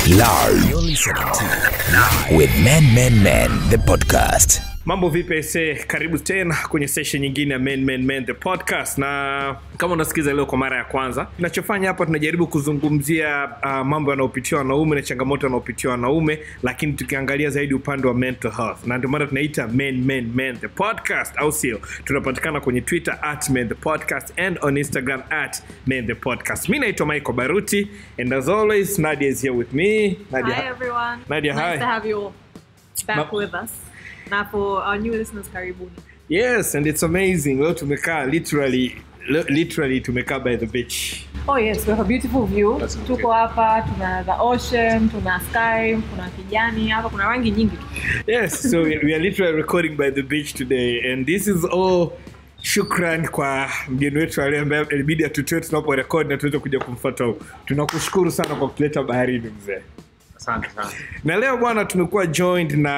Live. You're listening to with Men Men Men the podcast. mambo vipi ese karibu tena kwenye session nyingine ya men, men, men, the podcast na kama unasikiza leo kwa mara ya kwanza tunachofanya hapa tunajaribu kuzungumzia uh, mambo yanayopitiwa wanaume na changamoto yanayopitiwa wanaume lakini tukiangalia zaidi upande wa mental health na ndio maana tunaita men, men, men, the podcast au sio tunapatikana kwenye twitter at men the podcast and on instagram at men the podcast mi naitwa michael baruti and as always nadia is here with me nadia Hi everyone. Nadia, nice hi. to have you all back Ma- with us. Na for our new listeners, karibuni. yes and it's amazing leo tumekaa literally li- literally tumekaa by the beach Oh yes, we have a beautiful view. That's okay. Tuko hapa, tuna the ocean, tuna sky, kuna kijani, hapa kuna rangi nyingi tu. yes so we, we are literally recording by the beach today and this is all shukran kwa mgeni wetu ale ambaye ilibidi atutoe tunapo rekodi na tuweze kuja kumfuata huku tunakushukuru sana kwa kutuleta baharini mzee asante sana na leo bwana tumekuwa joined na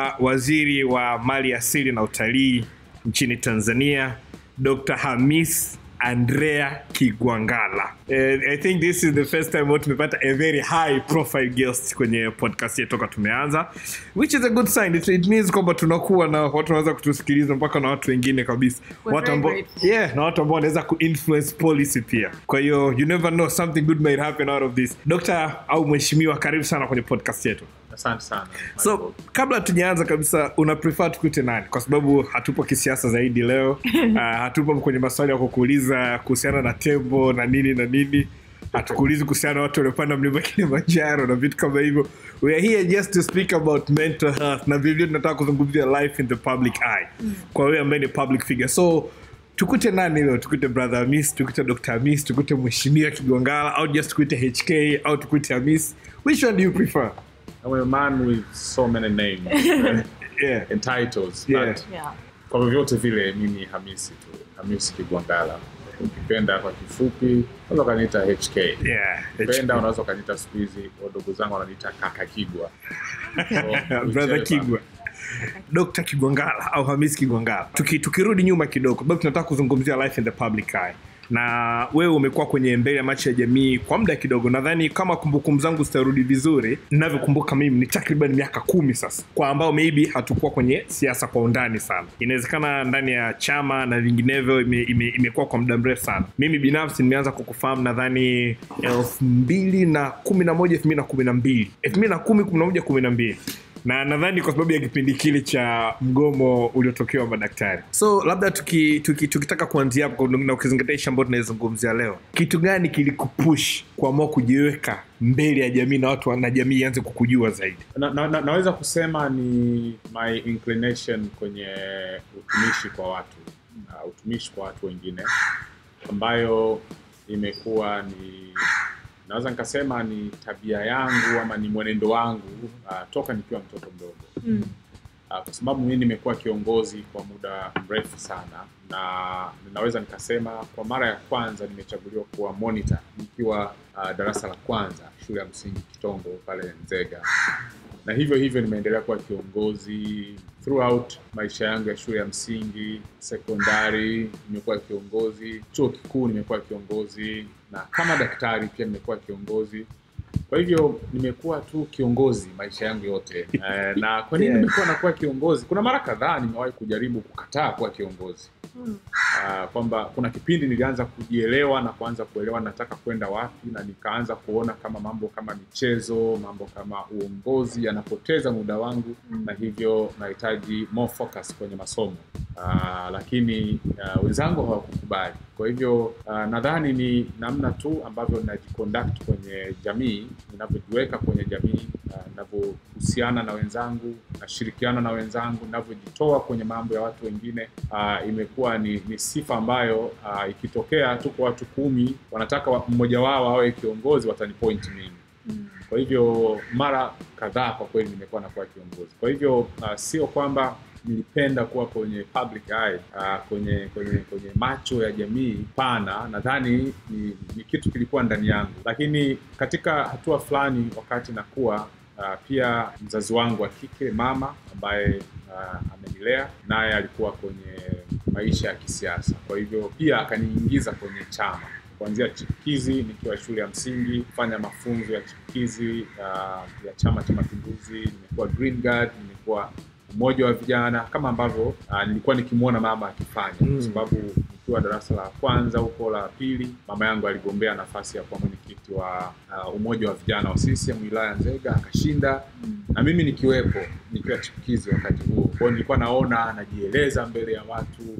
waziri wa mali asili na utalii nchini tanzania dr hamis andrea kigwangala And i think this is the first time wao tumepata a very high profile guest kwenye podcast yetu toka tumeanza which is a good sign it, it means kwamba tunakuwa na watu wanaweza kutusikiliza mpaka na watu wengine kabisa We're watu very ambao grateful. yeah na watu ambao wanaweza kuinfluence policy pia kwa hiyo you never know something good might happen out of this dr au mheshimiwa karibu sana kwenye podcast yetu asante sana so kabla tujaanza kabisa una prefer tukuite nani kwa sababu hatupo kisiasa zaidi leo uh, hatupo kwenye maswali ya kukuuliza kuhusiana na tembo na nini na nini hatukuulizi kuhusiana na watu waliopanda mlima kilimanjaro na vitu kama hivyo we are here just to speak about mental health na vilevile tunataka kuzungumzia life in the public eye kwa wewe ambaye ni public figure so tukute nani leo tukute brother amis tukute dr amis tukute mheshimiwa kigongala au just tukute hk au tukute amis which one do you prefer I'm a man with so many names uh, yeah and titles Yeah. but Yeah. kwa vyovyote vile mimi hamisi tu hamisi kigwangala ukipenda kwa kifupi unaweza ukaniita hk Yeah, penda unaweza ukaniita siku hizi wadogo zangu wananiita kaka kigwa So, brother whichever. kigwa dr kigwangala au hamis kigwangala Tuki, tukirudi nyuma kidogo sababu tunataka kuzungumzia life in the public eye na wewe umekuwa kwenye mbele ya macho ya jamii kwa muda kidogo nadhani kama kumbukumbu zangu zitarudi vizuri ninavyokumbuka mimi ni takriban miaka kumi sasa kwa ambao maybe hatukuwa kwenye siasa kwa undani sana inawezekana ndani ya chama na vinginevyo ime- ime- imekuwa kwa muda mrefu sana mimi binafsi nimeanza kukufahamu nadhani elfu mbili na kumi na moja elfu mbili na kumi na mbili elfu mbili na kumi kumi na moja kumi na mbili na nadhani kwa sababu ya kipindi kile cha mgomo uliotokewa madaktari so labda tuki, tuki, tukitaka kuanzia hapo na ukizingatia ishi ambayo tunaizungumzia leo kitu gani kilikupush kuamua kujiweka mbele ya jamii na watu na jamii ianze kukujua zaidi na, na, na, naweza kusema ni my inclination kwenye utumishi kwa watu na utumishi kwa watu wengine ambayo imekuwa ni naweza nikasema ni tabia yangu ama ni mwenendo wangu uh, toka nikiwa mtoto mdogo Mm. uh, kwa sababu mimi nimekuwa kiongozi kwa muda mrefu sana na ninaweza nikasema kwa mara ya kwanza nimechaguliwa kuwa monitor nikiwa uh, darasa la kwanza shule ya msingi kitongo pale nzega na hivyo hivyo nimeendelea kuwa kiongozi throughout maisha yangu ya shule ya msingi sekondari nimekuwa kiongozi chuo kikuu nimekuwa kiongozi na kama daktari pia nimekuwa kiongozi kwa hivyo nimekuwa tu kiongozi maisha yangu yote eh, na kwa nini Yeah. nimekuwa nakuwa kiongozi kuna mara kadhaa nimewahi kujaribu kukataa kuwa kiongozi Hmm. uh, kwamba kuna kipindi nilianza kujielewa na kuanza kuelewa nataka kwenda wapi na nikaanza kuona kama mambo kama michezo mambo kama uongozi yanapoteza muda wangu Mm. na hivyo nahitaji more focus kwenye masomo uh, lakini uh, wenzangu hawakukubali kwa hivyo uh, nadhani ni namna tu ambavyo ninajiconduct kwenye jamii ninavyojiweka kwenye jamii uh, ninavyohusiana na wenzangu nashirikiana na wenzangu ninavyojitoa kwenye mambo ya watu wengine uh, imekuwa ni, ni sifa ambayo uh, ikitokea tuko watu kumi wanataka wa, mmoja wao awe kiongozi watanipoint mimi Mm. kwa hivyo mara kadhaa kwa kweli nimekuwa nakuwa kiongozi kwa hivyo uh, sio kwamba nilipenda kuwa kwenye public eye, uh, kwenye kwenye kwenye macho ya jamii pana nadhani ni, ni kitu kilikuwa ndani yangu lakini katika hatua fulani wakati nakuwa uh, pia mzazi wangu wa kike mama ambaye uh, amenilea naye alikuwa kwenye maisha ya kisiasa kwa hivyo pia akaniingiza kwenye chama kuanzia chipukizi nikiwa shule ya msingi, kufanya mafunzo ya chipukizi uh, ya Chama cha Mapinduzi, nimekuwa Green Guard, nimekuwa umoja wa vijana kama ambavyo uh, nilikuwa nikimwona mama akifanya Mm. kwa sababu nikiwa darasa la kwanza huko la pili, mama yangu aligombea nafasi ya kuwa mwenyekiti wa uh, umoja wa vijana wa CCM wilaya ya Nzega akashinda, na mimi nikiwepo nikiwa chipukizi wakati huo. Kwa hiyo nilikuwa naona najieleza mbele ya watu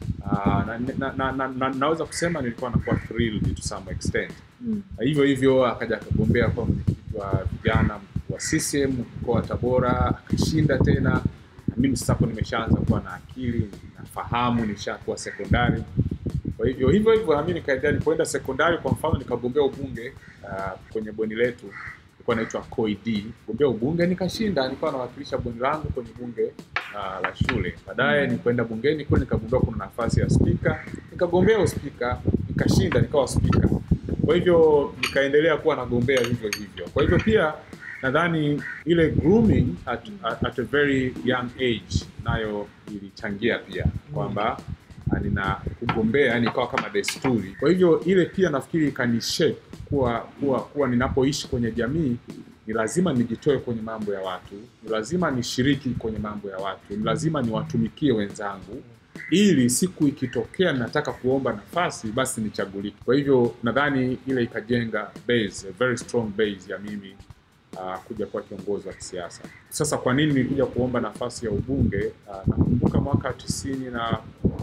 uh, na, na, na, na, na, naweza kusema nilikuwa nakuwa thrilled to some extent. Na hivyo hivyo akaja akagombea kuwa mwenyekiti wa vijana wa CCM mkoa wa Tabora akashinda tena. Na mimi sasa hapo nimeshaanza kuwa na akili, nafahamu, nishakuwa sekondari. Kwa hivyo hivyo hivyo nami nikaendelea, nilipoenda sekondari kwa mfano nikagombea ubunge uh, kwenye bweni letu ilikuwa naitwa COID, gombea ubunge nikashinda, nilikuwa nawakilisha bweni langu kwenye bunge uh, la shule. Baadaye nilipoenda bungeni kule nikagundua kuna nafasi ya spika, nikagombea uspika, nikashinda, nikawa spika. Kwa hivyo nikaendelea kuwa nagombea hivyo hivyo. Kwa hivyo pia nadhani ile grooming at, at, at a very young age nayo ilichangia pia kwamba ah, nina kugombea yani ikawa kama desturi. Kwa hivyo ile pia nafikiri ikanishape kuwa kuwa kuwa ninapoishi kwenye jamii ni lazima nijitoe kwenye mambo ya watu, ni lazima nishiriki kwenye mambo ya watu, ni lazima niwatumikie wenzangu ili siku ikitokea nataka kuomba nafasi basi nichagulike. Kwa hivyo nadhani ile ikajenga base, a very strong base ya mimi uh, kuja kuwa kiongozi wa kisiasa. Sasa kwa nini nilikuja kuomba nafasi ya ubunge? Uh, nakumbuka mwaka tisini na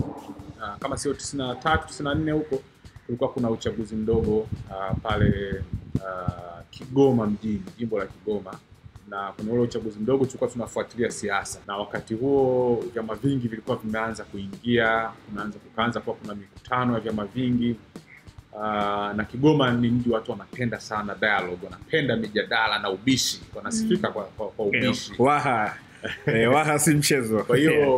uh, kama sio tisini na tatu tisini na nne huko kulikuwa kuna uchaguzi mdogo uh, pale uh, Kigoma mjini, jimbo la Kigoma na kwenye ule uchaguzi mdogo tulikuwa tunafuatilia siasa, na wakati huo vyama vingi vilikuwa vimeanza kuingia, kunaanza kukaanza kuwa kuna mikutano ya vyama vingi uh, na Kigoma ni mji watu wanapenda sana dialogue, wanapenda mijadala na ubishi, wanasifika kwa, kwa, kwa ubishi waha eh, waha si mchezo kwa hiyo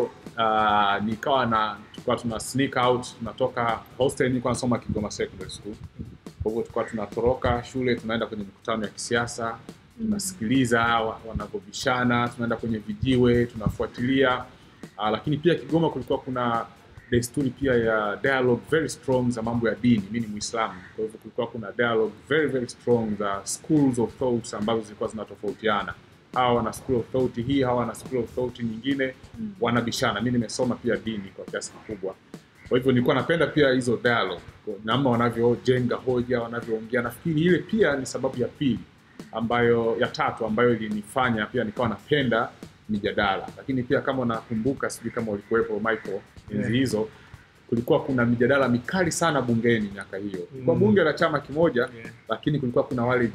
uh, nikawa na tulikuwa tuna sneak out tunatoka hostel nilikuwa nasoma Kigoma Secondary School kwa hivyo tulikuwa tunatoroka shule tunaenda kwenye mikutano ya kisiasa tunasikiliza wa- wanavyobishana tunaenda kwenye vijiwe tunafuatilia uh, lakini pia Kigoma kulikuwa kuna desturi pia ya dialogue very strong za mambo ya dini mi ni muislamu kwa hivyo kulikuwa kuna dialogue very very strong za schools of thoughts ambazo zilikuwa zinatofautiana hawa wana school of thought hii hawa wana school of thought nyingine wanabishana mi nimesoma pia dini kwa kiasi kikubwa kwa hivyo nilikuwa napenda pia hizo dialogue kwa namna wanavyojenga hoja wanavyoongea nafikiri ile pia ni sababu ya pili ambayo ya tatu ambayo ilinifanya pia nikawa napenda mijadala lakini pia kama unakumbuka sijui kama ulikuwepo michael enzi Yeah. hizo kulikuwa kuna mijadala mikali sana bungeni miaka hiyo kwa Mm. bunge la chama kimoja Yeah. lakini kulikuwa kuna wale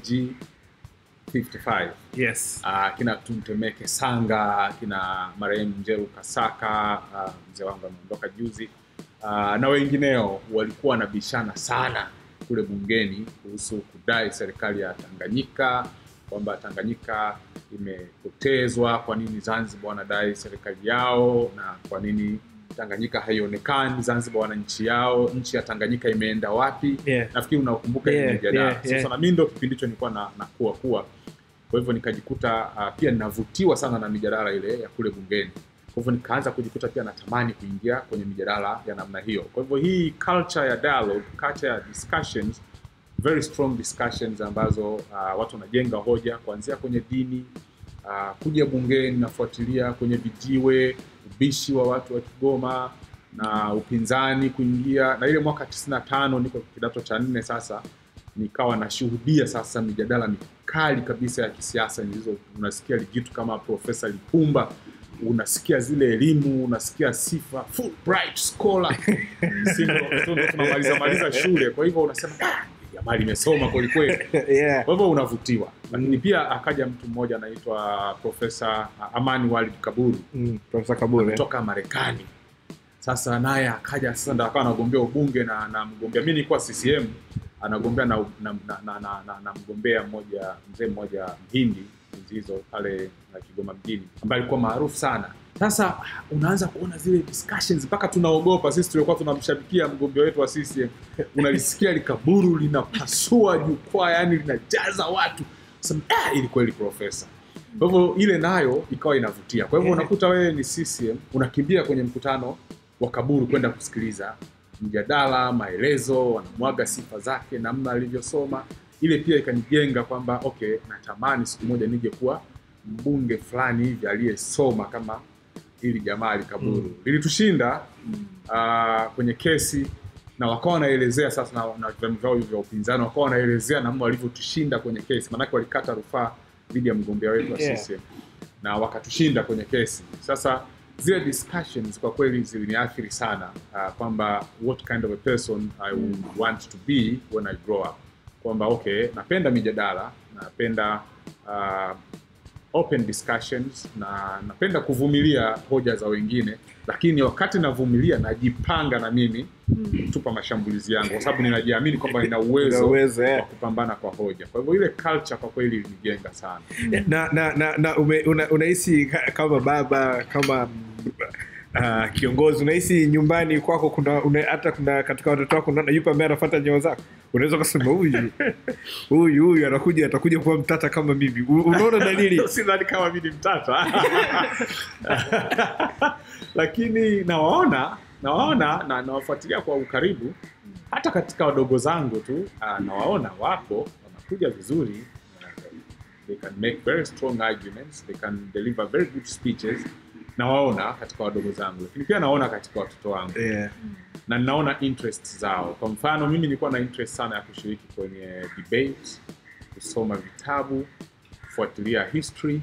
G55 yes uh, kina Tumtemeke Sanga, kina marehemu Njeru Kasaka, uh, mzee wangu ameondoka juzi, uh, na wengineo walikuwa wanabishana sana kule bungeni kuhusu kudai serikali ya Tanganyika kwamba Tanganyika imepotezwa, kwa nini Zanzibar wanadai serikali yao, na kwa nini Tanganyika haionekani, Zanzibar wana nchi yao, nchi ya Tanganyika imeenda wapi? Yeah. Nafikiri unakumbuka ile Yeah, mijadala. yeah, Sasa yeah. na mimi ndo kipindi hicho nilikuwa na, nakuwa kuwa kwa hivyo nikajikuta uh, pia ninavutiwa sana na mijadala ile ya kule bungeni kwa hivyo nikaanza kujikuta pia natamani kuingia kwenye mijadala ya namna hiyo kwa hivyo hii culture ya dialogue culture ya discussions very strong discussions ambazo uh, watu wanajenga hoja kuanzia kwenye dini uh, kuja bungeni nafuatilia kwenye vijiwe ubishi wa watu wa kigoma na upinzani kuingia na ile mwaka 95 niko kidato cha nne sasa nikawa nashuhudia sasa mijadala mikali kabisa ya kisiasa nilizo unasikia lijitu kama profesa lipumba unasikia zile elimu unasikia sifa Fulbright scholar Sisi ndo- ndo tunamaliza maliza shule kwa hivyo unasema "Ah, jamaa limesoma kwelikweli yeah. kwa hivyo unavutiwa lakini pia akaja mtu mmoja anaitwa profesa amani walid kaburu mm, profesa kabule kutoka Marekani. Sasa naye akaja sasa ndo akawa anagombea ubunge na na mgombea, mimi nilikuwa CCM, anagombea na, na, na, na, na, na, na mgombea mmoja mzee mmoja Mhindi enzi hizo pale na Kigoma mjini ambaye alikuwa maarufu sana. Sasa unaanza kuona zile discussions mpaka tunaogopa sisi tulikuwa tunamshabikia mgombea wetu wa CCM, unalisikia likaburu linapasua jukwaa, yani linajaza watu. Sasa ah, ili kweli profesa kwa hivyo ile nayo ikawa inavutia. Kwa hivyo Yeah. unakuta wewe ni CCM unakimbia kwenye mkutano wa kaburu kwenda kusikiliza mjadala maelezo wanamwaga sifa zake namna alivyosoma ile pia ikanijenga kwamba okay natamani siku moja nije kuwa mbunge fulani hivi aliyesoma kama hili jamaa alikaburu mm. lilitushinda uh, kwenye kesi na wakawa wanaelezea sasa na, na vyama vyao vya upinzani wakawa wanaelezea namna walivyotushinda kwenye kesi maanake walikata rufaa dhidi ya mgombea wetu wa Yeah. CCM na wakatushinda kwenye kesi sasa zile discussions kwa kweli ziliniathiri sana uh, kwamba what kind of a person I would want to be when I grow up kwamba okay napenda mijadala napenda uh, open discussions na napenda kuvumilia hoja za wengine lakini wakati navumilia najipanga na mimi kutupa mashambulizi yangu kwa sababu ninajiamini kwamba nina Una uwezo uwezo, eh. wa kupambana kwa hoja kwa hivyo ile culture kwa kweli ilinijenga sana na na na, na ume, una, unahisi ka- kama baba kama uh, kiongozi unahisi nyumbani kwako kuna una, hata kuna katika watoto wako unaona yupo ambaye anafuata nyao zako unaweza ukasema huyu huyu huyu anakuja atakuja kuwa mtata kama mimi U- unaona dalili sidhani kama mi ni mtata lakini nawaona nawaona na nawafuatilia kwa ukaribu hata katika wadogo zangu tu ah, nawaona wapo wanakuja vizuri they can make very strong arguments they can deliver very good speeches nawaona katika wadogo zangu lakini pia naona katika watoto wangu yeah. na ninaona interest zao kwa mfano mimi nilikuwa na interest sana ya kushiriki kwenye debate kusoma vitabu kufuatilia history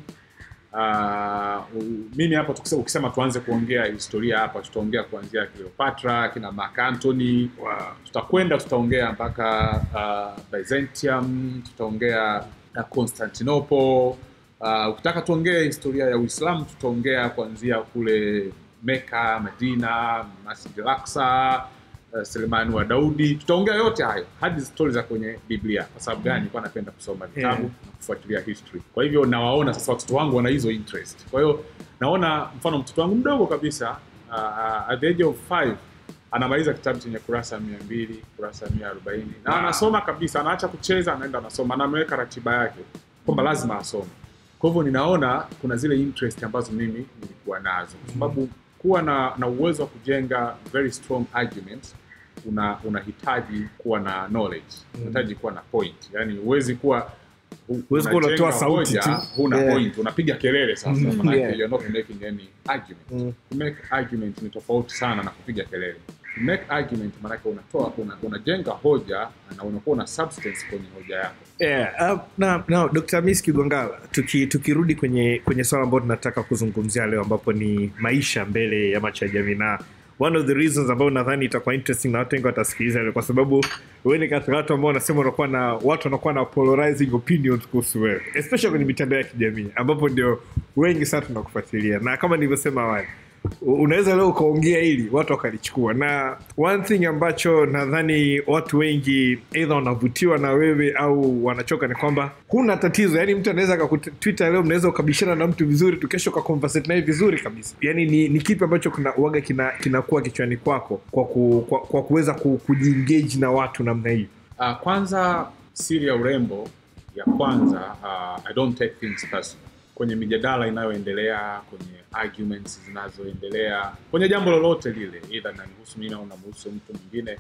Uh, mimi hapa tukisema, ukisema tuanze kuongea historia hapa tutaongea kuanzia Cleopatra kina Mark Antony wow. tutakwenda tutaongea mpaka uh, Byzantium tutaongea uh, Constantinople uh, ukitaka tuongee historia ya Uislamu tutaongea kuanzia kule Meka, Madina, Masjid al-Aqsa, uh, Selemani wa Daudi tutaongea yote hayo hadi stori za kwenye Biblia kwa sababu gani nilikuwa napenda kusoma vitabu Yeah. na kufuatilia history kwa hivyo nawaona sasa watoto wangu wana hizo interest kwa hiyo naona mfano mtoto wangu mdogo kabisa uh, uh, at the age of five anamaliza kitabu chenye kurasa mia mbili kurasa mia arobaini na anasoma kabisa anaacha kucheza anaenda anasoma na ameweka ratiba yake kwamba lazima asome kwa hivyo ninaona kuna zile interest ambazo mimi nilikuwa nazo kwa sababu kuwa na, na uwezo wa kujenga very strong arguments una unahitaji kuwa na knowledge unahitaji kuwa na point yani huwezi kuwa hu- Huwezi kuwa unajenga unatoa sauti hoja, tu. huna Yeah. point unapiga kelele sasa Mhm, manake yeah. you're not making any argument Mm. to make argument ni tofauti sana na kupiga kelele to make argument maanake unatoa una, unajenga hoja na unakuwa una substance kwenye hoja yako Yeah, uh, na, na Dr. Miss Kigongala tuki, tukirudi kwenye kwenye swala ambayo tunataka kuzungumzia leo ambapo ni maisha mbele ya macho ya jamii na one of the reasons ambayo nadhani itakuwa interesting na watu wengi watasikiliza leo kwa sababu wewe ni katika watu ambao wanasema unakuwa na watu wanakuwa na polarizing opinions kuhusu wewe especially kwenye mitandao ya kijamii ambapo ndio wengi sana tunakufuatilia na kama nilivyosema awali u- unaweza leo ukaongea hili watu wakalichukua na one thing ambacho nadhani watu wengi eidha wanavutiwa na wewe au wanachoka ni kwamba huna tatizo yani mtu anaweza akakutwita leo mnaweza ukabishana na mtu vizuri tu kesho ukaconversate naye vizuri kabisa yani ni, ni kipi ambacho kuna uaga kina kinakuwa kichwani kwako kwa, ku, kwa, kwa kuweza ku, kujiengage na watu namna hiyo uh, kwanza siri ya urembo ya kwanza uh, i don't take things personal kwenye mijadala inayoendelea kwenye arguments zinazoendelea kwenye jambo lolote lile idha nanihusu mimi au namhusu mtu mwingine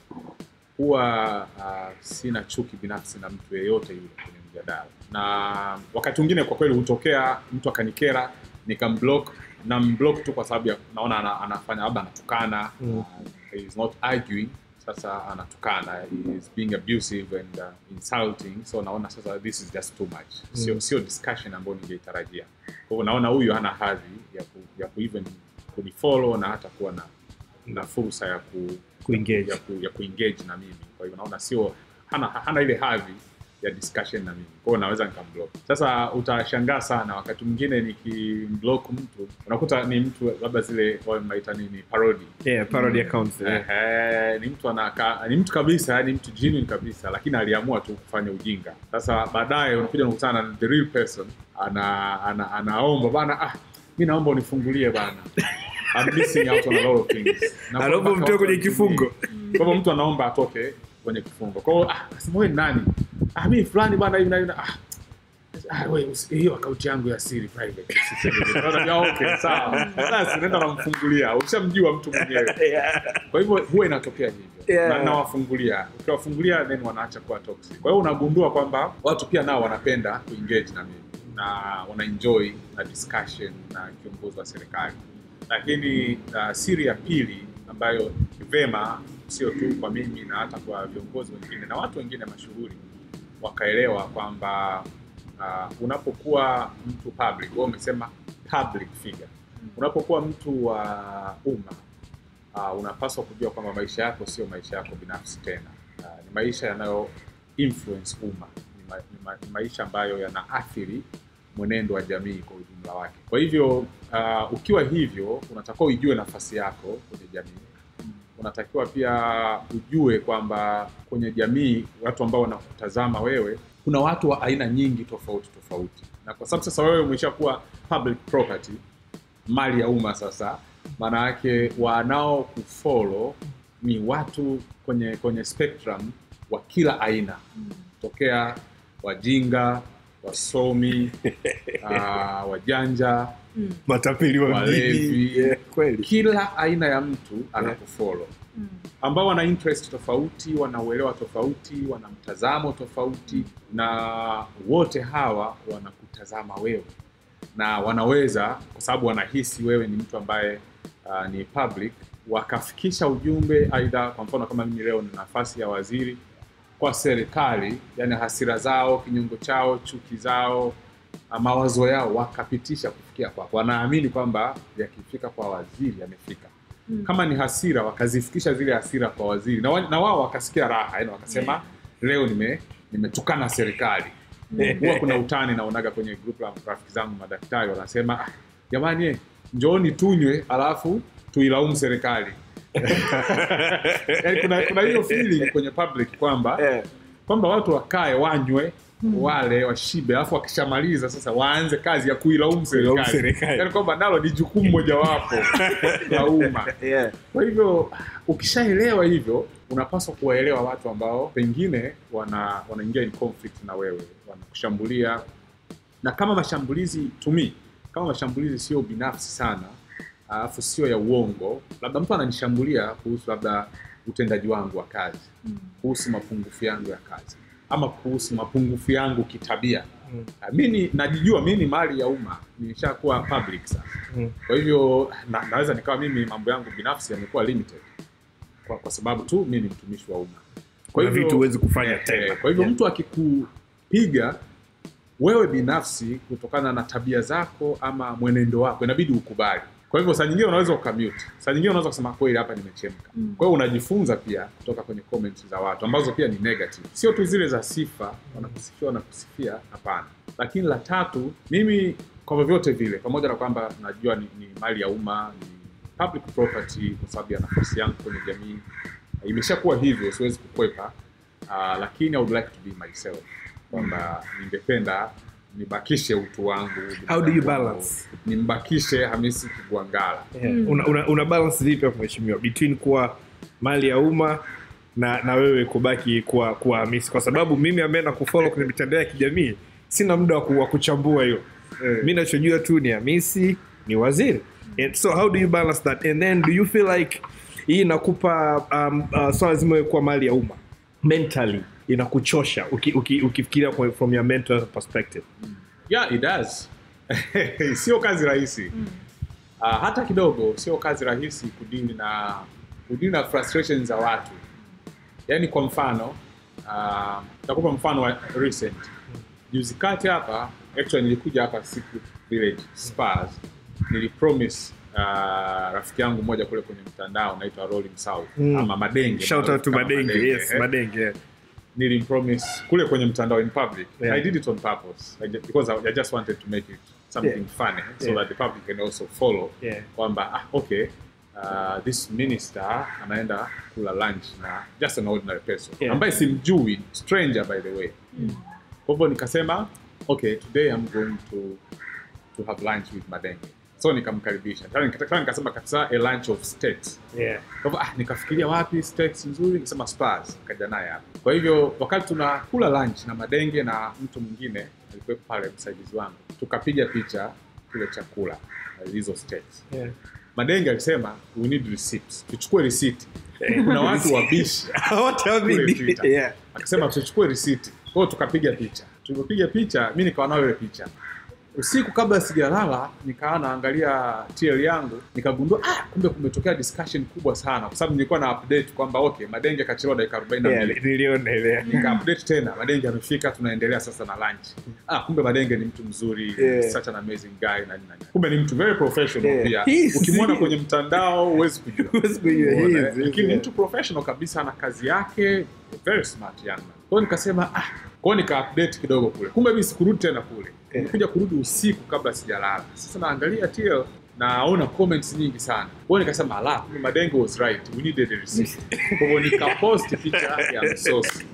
huwa uh, sina chuki binafsi na mtu yeyote yule kwenye mjadala na wakati mwingine kwa kweli hutokea mtu akanikera nikamblock na mblock tu kwa sababu ya naona ana, anafanya labda anatukana Mm. uh, he is not arguing sasa anatukana he is being abusive and uh, insulting so naona sasa this is just too much sio Mm. sio discussion ambayo ningeitarajia kwa hivyo naona huyu hana hadhi ya ku, ya ku even kunifollow na hata kuwa na na fursa ya ku Kuengage. ya, ku, ya kuengage na mimi kwa hivyo naona sio hana, hana ile hadhi ya discussion na mimi kwao naweza nikamblock sasa utashangaa sana wakati mwingine nikimblock mtu unakuta ni mtu labda zile wanaita nini parody yeah, parody accounts yeah. Ehe, ni mtu anaka, ni mtu kabisa yani mtu genuine kabisa lakini aliamua tu kufanya ujinga sasa baadaye unakuja unakutana na the real person ana, ana, anaomba bana ah, mi naomba unifungulie bana I'm missing out on a lot of things Na Anaomba mpaka mtoe watu kwenye wanitumie. kifungo. kwa hivyo mtu anaomba atoke kwenye kifungo kwa hiyo ah, nasema wewe ni nani ah, mimi fulani bana hivi na hivi na- ah, "Ah, we, usi- hiyo akaunti yangu ya siri private usiseme." Unaona, "Ya, okay sawa basi nenda namfungulia ushamjua mtu mwenyewe kwa hivyo huwa inatokea hivyo Yeah. na nawafungulia ukiwafungulia then wanaacha kuwa toxic kwa hiyo unagundua kwamba watu pia nao wanapenda kuengage na mimi na wanaenjoy na discussion na kiongozi wa serikali lakini uh, siri ya pili ambayo ni vema sio tu kwa mimi na hata kwa viongozi wengine na watu wengine mashuhuri wakaelewa kwamba uh, unapokuwa mtu public wewe umesema public figure unapokuwa mtu wa umma uh, unapaswa kujua kwamba maisha yako sio maisha yako binafsi tena uh, ni maisha yanayo influence umma ni, ma, ni, ma, ni maisha ambayo yanaathiri mwenendo wa jamii kwa ujumla wake kwa hivyo uh, ukiwa hivyo unatakiwa uijue nafasi yako kwenye jamii unatakiwa pia ujue kwamba kwenye jamii watu ambao wanakutazama wewe kuna watu wa aina nyingi tofauti tofauti na kwa sababu sasa wewe umeshakuwa public property mali ya umma sasa maana yake wanao kufollow ni watu kwenye kwenye spectrum wa kila aina tokea wajinga wasomi uh, wajanja matapeli wa Walevi. mjini yeah, kweli kila aina ya mtu anakufollow ambao wana interest tofauti wana uelewa tofauti wana mtazamo tofauti na wote hawa wanakutazama wewe na wanaweza kwa sababu wanahisi wewe ni mtu ambaye uh, ni public wakafikisha ujumbe aidha kwa mfano kama mimi leo nina nafasi ya waziri kwa serikali yani hasira zao kinyongo chao chuki zao uh, mawazo yao wakapitisha kufikia kwako wanaamini kwamba yakifika kwa waziri yamefika Mm. kama ni hasira wakazifikisha zile hasira kwa waziri na, wa, na wao wakasikia raha yani wakasema Yeah. leo nime nimetukana serikali huwa kuna utani naonaga kwenye group la rafiki zangu madaktari wanasema "Ah, jamani eh, njooni tunywe alafu tuilaumu serikali yani kuna, kuna hiyo feeling kwenye public kwamba Yeah. kwamba watu wakae wanywe wale washibe alafu wakishamaliza sasa waanze kazi ya kuilaumu Kuilaumu serikali serikali. yani kwamba nalo ni jukumu mojawapo la umma Yeah. kwa hivyo ukishaelewa hivyo unapaswa kuwaelewa watu ambao pengine wana wanaingia in conflict na wewe wanakushambulia na kama mashambulizi to me kama mashambulizi sio binafsi sana alafu sio ya uongo labda mtu ananishambulia kuhusu labda utendaji wangu wa kazi kuhusu mapungufu yangu ya kazi ama kuhusu mapungufu yangu kitabia Mm. Ah, mi ni- najijua mi ni mali ya umma nimeshakuwa public sasa Mm. kwa hivyo na, naweza nikawa mimi mambo yangu binafsi yamekuwa limited kwa, kwa sababu tu mi ni mtumishi wa umma Kuna vitu huwezi kufanya eh, tena. eh, kwa hivyo Yeah. mtu akikupiga wewe binafsi kutokana na tabia zako ama mwenendo wako inabidi ukubali kwa hivyo saa nyingine unaweza ukamute saa nyingine unaweza kusema kweli hapa nimechemka Mm. kwa hiyo unajifunza pia kutoka kwenye comments za watu ambazo pia ni negative sio tu zile za sifa wanakusifia wanakusifia hapana lakini la tatu mimi kwa vyovyote vile pamoja na kwamba najua ni, ni mali ya umma ni public property kwa sababu ya nafasi yangu kwenye jamii imeshakuwa hivyo siwezi kukwepa uh, lakini I would like to be myself kwamba ningependa nibakishe utu wangu How do you balance? nimbakishe hamisi kigwangala Yeah. Una, una, una balance vipi hapo mheshimiwa between kuwa mali ya umma na na wewe kubaki kuwa kuwa Hamisi kwa sababu mimi ambaye nakufollow kwenye mitandao ya kijamii sina muda wa ku- wa kuchambua hiyo Eh. mi nachojua tu ni Hamisi ni waziri and so how do you balance that and then do you feel like hii inakupa um, uh, swala zima wewe kuwa mali ya umma mentally inakuchosha uki, uki, ukifikiria kwa- from your mental perspective yeah it does sio kazi rahisi uh, hata kidogo sio kazi rahisi kudili na kudili na frustrations za watu yaani kwa mfano uh, takupa mfano wa recent juzi kati hapa actually nilikuja hapa siku village spars nilipromise uh, rafiki yangu mmoja kule kwenye mtandao naitwa rolling south Mm. ama madenge shout out to kama madenge yes eh madenge yeah. nilimpromise kule kwenye mtandao in public Yeah. i did it on purpose I ju- because I, I just wanted to make it something Yeah. funny so Yeah. that the public can also follow Yeah. kwamba ah, okay uh, this minister anaenda kula lunch na just an ordinary person Yeah. ambaye simjui stranger by the way kwa hivyo nikasema okay today i'm going to to have lunch with madenge so nikamkaribisha Tena nika- tena nikasema kabisa a lunch of state Yeah. kwa hivyo ah, nikafikiria wapi steaks nzuri nikasema Spurs nikaja naye hapa kwa hivyo wakati tunakula lunch na madenge na mtu mwingine alikuwepo pale msaidizi wangu tukapiga picha kile chakula uh, hizo steaks Yeah. madenge alisema we need receipts tuchukue receipt kuna watu wabishi Wote kule wawili. Twitter. Yeah. akasema tuchukue risiti kwao tukapiga picha tulipopiga picha mi nikawa nayo ile picha usiku kabla sijalala nikawa naangalia tl yangu nikagundua ah, kumbe kumetokea discussion kubwa sana kwa sababu nilikuwa na update kwamba okay madenge akachelewa dakika arobaini na Yeah, mbili niliona ile. nika update tena madenge amefika tunaendelea sasa na lunch ah, kumbe madenge ni mtu mzuri Yeah. such an amazing guy na nini na nini. kumbe ni mtu very professional Yeah. pia He is- ukimwona kwenye mtandao huwezi kujua Huwezi kujua, he Umeona, is, eh? lakini yeah. mtu professional kabisa na kazi yake very smart young man kwao nikasema ah kwao nika update kidogo kule kumbe mimi sikurudi tena kule Yeah. nikuja kurudi usiku kabla sijalala sasa naangalia TL naona comments nyingi sana kwao nikasema ala kumbe madenge was right we needed a receipt kwa hivyo nikapost picha ya msosi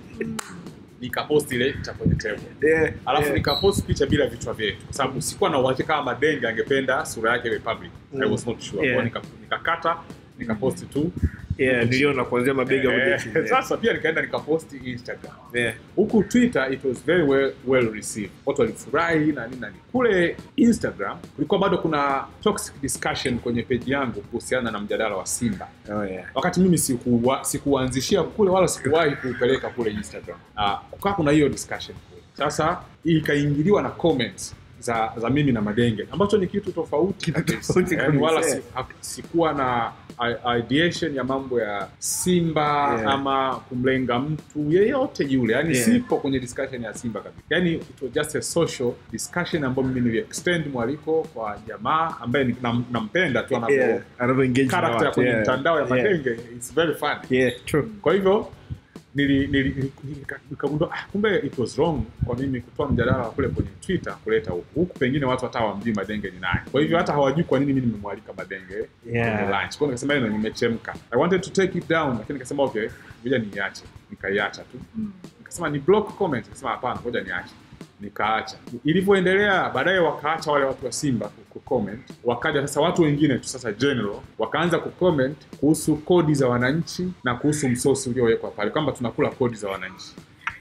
nikapost ile picha kwenye table Yeah, alafu yeah. nikapost picha bila vichwa vyetu kwa sababu sikuwa na uhakika kama madenge angependa sura yake iwe public I was not sure Yeah. Kwa hiyo nika- nikakata nikaposti tu Yeah, niliona kuanzia mabega Eh, kuja chini. sasa pia nikaenda nikaposti instagram Yeah. huku twitter it was very well, well received watu walifurahi na nini na nini kule instagram kulikuwa bado kuna toxic discussion kwenye peji yangu kuhusiana na mjadala wa simba Oh, yeah. wakati mimi sikuwa- sikuanzishia kule wala sikuwahi kuupeleka kule instagram uh, kukaa kuna hiyo discussion kule sasa ikaingiliwa na comments za, za mimi na madenge ambacho ni kitu tofauti Kitu kabisa. tofauti Yaani kabisa, wala si, yeah. ha- sikuwa na i- ideation ya mambo ya simba Yeah. ama kumlenga mtu yeyote yule yani Yeah. sipo kwenye discussion ya simba kabisa yani it was just a social discussion ambayo mimi nili extend mwaliko kwa jamaa ambaye ni- nam- nampenda tu anavyo Yeah. Anavyoengage na character watu, kwenye yeah. mtandao ya Yeah. madenge it's very funny Yeah, true. kwa hivyo nili- nili- nili- nika- nikagundua ah, kumbe it was wrong kwa mimi kutoa mjadala wa kule kwenye twitter kuleta huku huku pengine watu hata hawamjui madenge ni nani kwa hivyo hata hawajui kwa nini mimi nimemwalika madenge Yeah. kwenye lunch kwa hiyo nikasema hilo nimechemka i wanted to take it down lakini nikasema okay ngoja niiache nikaiacha tu nikasema ni block comment nikasema hapana ngoja niache nikaacha ilivyoendelea baadaye wakaacha wale watu wa simba ku- kucomment wakaja sasa watu wengine tu sasa general wakaanza kucomment kuhusu kodi za wananchi na kuhusu msosi uliowekwa pale kwamba tunakula kodi za wananchi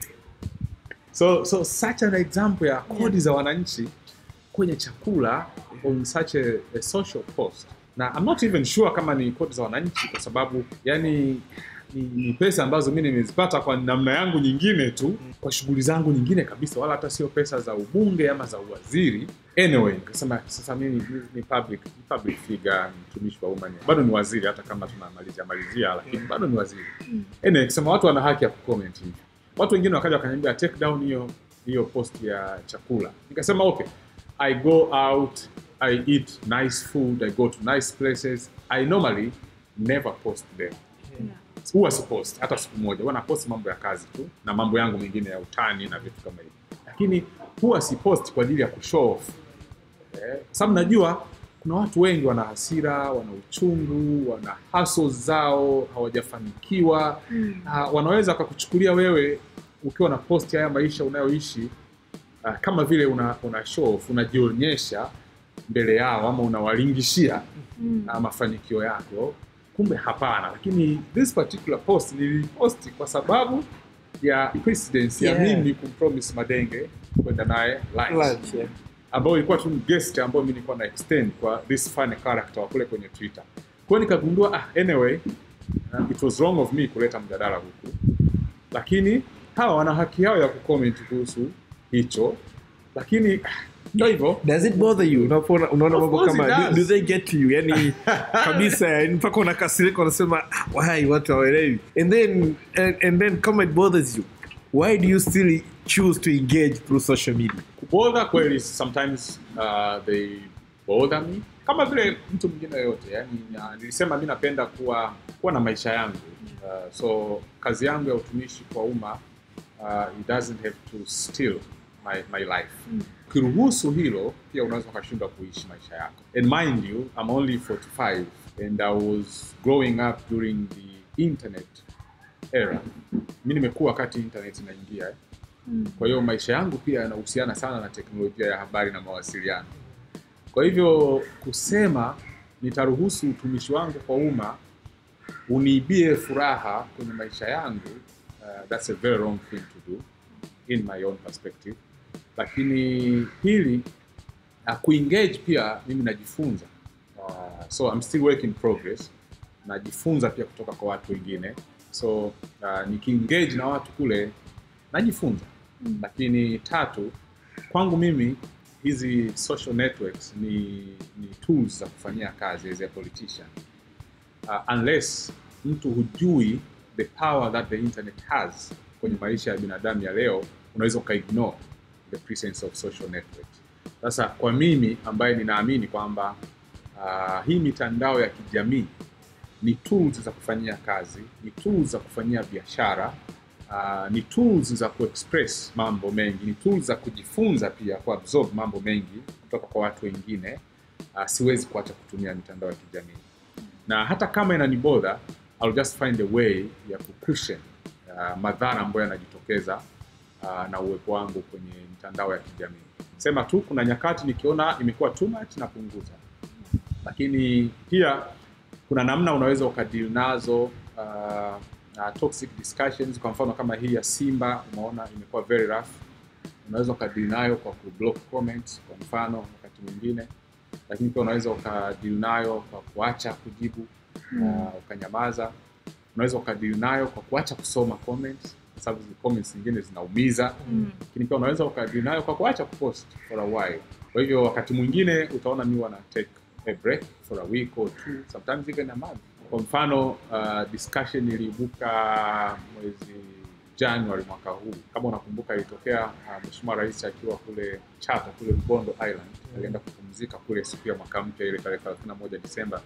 so so such an example ya kodi za wananchi kwenye chakula on such a, a social post na I'm not even sure kama ni kodi za wananchi kwa sababu yani ni, ni pesa ambazo mi nimezipata kwa namna yangu nyingine tu kwa shughuli zangu nyingine kabisa wala hata sio pesa za ubunge ama za uwaziri anyway nikasema sasa mi ni, ni, ni public, ni public figure ni mtumishi wa umma ni- bado ni waziri hata kama tunamalizia malizia lakini bado ni waziri anyway nikasema watu wana haki ya kucomment hivi watu wengine wakaja wakaniambia take down hiyo hiyo post ya chakula nikasema okay i go out i eat nice food i go to nice places i normally never post them huwa sipost hata siku moja huwa napost mambo ya kazi tu na mambo yangu mengine ya utani na vitu kama hivyo lakini huwa sipost kwa ajili ya kushow off eh, kwa sababu najua kuna watu wengi wana hasira wana uchungu wana hustle zao hawajafanikiwa na wanaweza wakakuchukulia wewe ukiwa na posti haya maisha unayoishi uh, kama vile una, una show off unajionyesha mbele yao ama unawalingishia uh, mafanikio yako kumbe hapana lakini this particular post niliposti kwa sababu ya precedence ya Yeah. mimi kumpromise madenge kwenda naye lunch Lunch, yeah. ambayo ilikuwa tu ni guest ambayo mi nilikuwa na extend kwa this funny character wa kule kwenye twitter kwa hiyo nikagundua ah, anyway uh, it was wrong of me kuleta mjadala huku lakini hawa wana haki yao ya kucomment kuhusu hicho lakini ah, ndo hivyo does it bother you unapoona unaona Of mambo course it kama do, does. do they get to you yani kabisa yani mpaka unakasirika unasema "Ah, why watu hawaelewi and then and, and then kama it bothers you why do you still choose to engage through social media kubodha kweli sometimes uh, they bother me kama vile mtu mwingine yoyote yani na, nilisema mi napenda kuwa kuwa na maisha yangu uh, so kazi yangu ya utumishi kwa umma uh, it doesn't have to steal my, my life ukiruhusu hilo pia unaweza ukashindwa kuishi maisha yako and mind you I'm only 45 and I was growing up during the internet era mi nimekuwa wakati internet inaingia eh. Kwa hiyo maisha yangu pia yanahusiana sana na teknolojia ya habari na mawasiliano. Kwa hivyo kusema nitaruhusu utumishi wangu kwa umma uniibie furaha kwenye maisha yangu, uh, that's a very wrong thing to do in my own perspective. lakini pili uh, kuengage pia mimi najifunza uh, so I'm still work in progress najifunza pia kutoka kwa watu wengine so uh, nikiengage na watu kule najifunza Mm. lakini tatu kwangu mimi hizi social networks ni, ni tools za kufanyia kazi as a politician uh, unless mtu hujui the power that the internet has kwenye maisha ya binadamu ya leo unaweza ukaignore the presence of social networks sasa kwa mimi ambaye ninaamini kwamba uh, hii mitandao ya kijamii ni tools za kufanyia kazi ni tools za kufanyia biashara uh, ni tools za kuexpress mambo mengi ni tools za kujifunza pia kuabsorb mambo mengi kutoka kwa watu wengine uh, siwezi kuacha kutumia mitandao ya kijamii na hata kama inanibodha I'll just find a way ya kucushion uh, madhara ambayo yanajitokeza uh, na uwepo wangu kwenye mitandao ya kijamii sema tu kuna nyakati nikiona imekuwa too much napunguza lakini pia kuna namna unaweza ukadili nazo uh, uh, toxic discussions kwa mfano kama hii ya simba umeona imekuwa very rough unaweza ukadili nayo kwa kublock comments kwa mfano wakati mwingine lakini pia unaweza ukadili nayo kwa kuacha kujibu uh, ukanyamaza unaweza ukadili nayo kwa kuacha kusoma comments kwa sababu zile comments zingine zinaumiza Mm. lakini pia unaweza ukadili nayo kwa kuacha kupost for a while kwa hivyo wakati mwingine utaona mi wana take a break for a week or two sometimes even a month kwa mfano uh, discussion iliibuka mwezi january mwaka huu kama unakumbuka ilitokea uh, mheshimiwa rais akiwa kule chata kule mgondo island alienda kupumzika kule siku ya mwaka mpya ile tarehe 31 disemba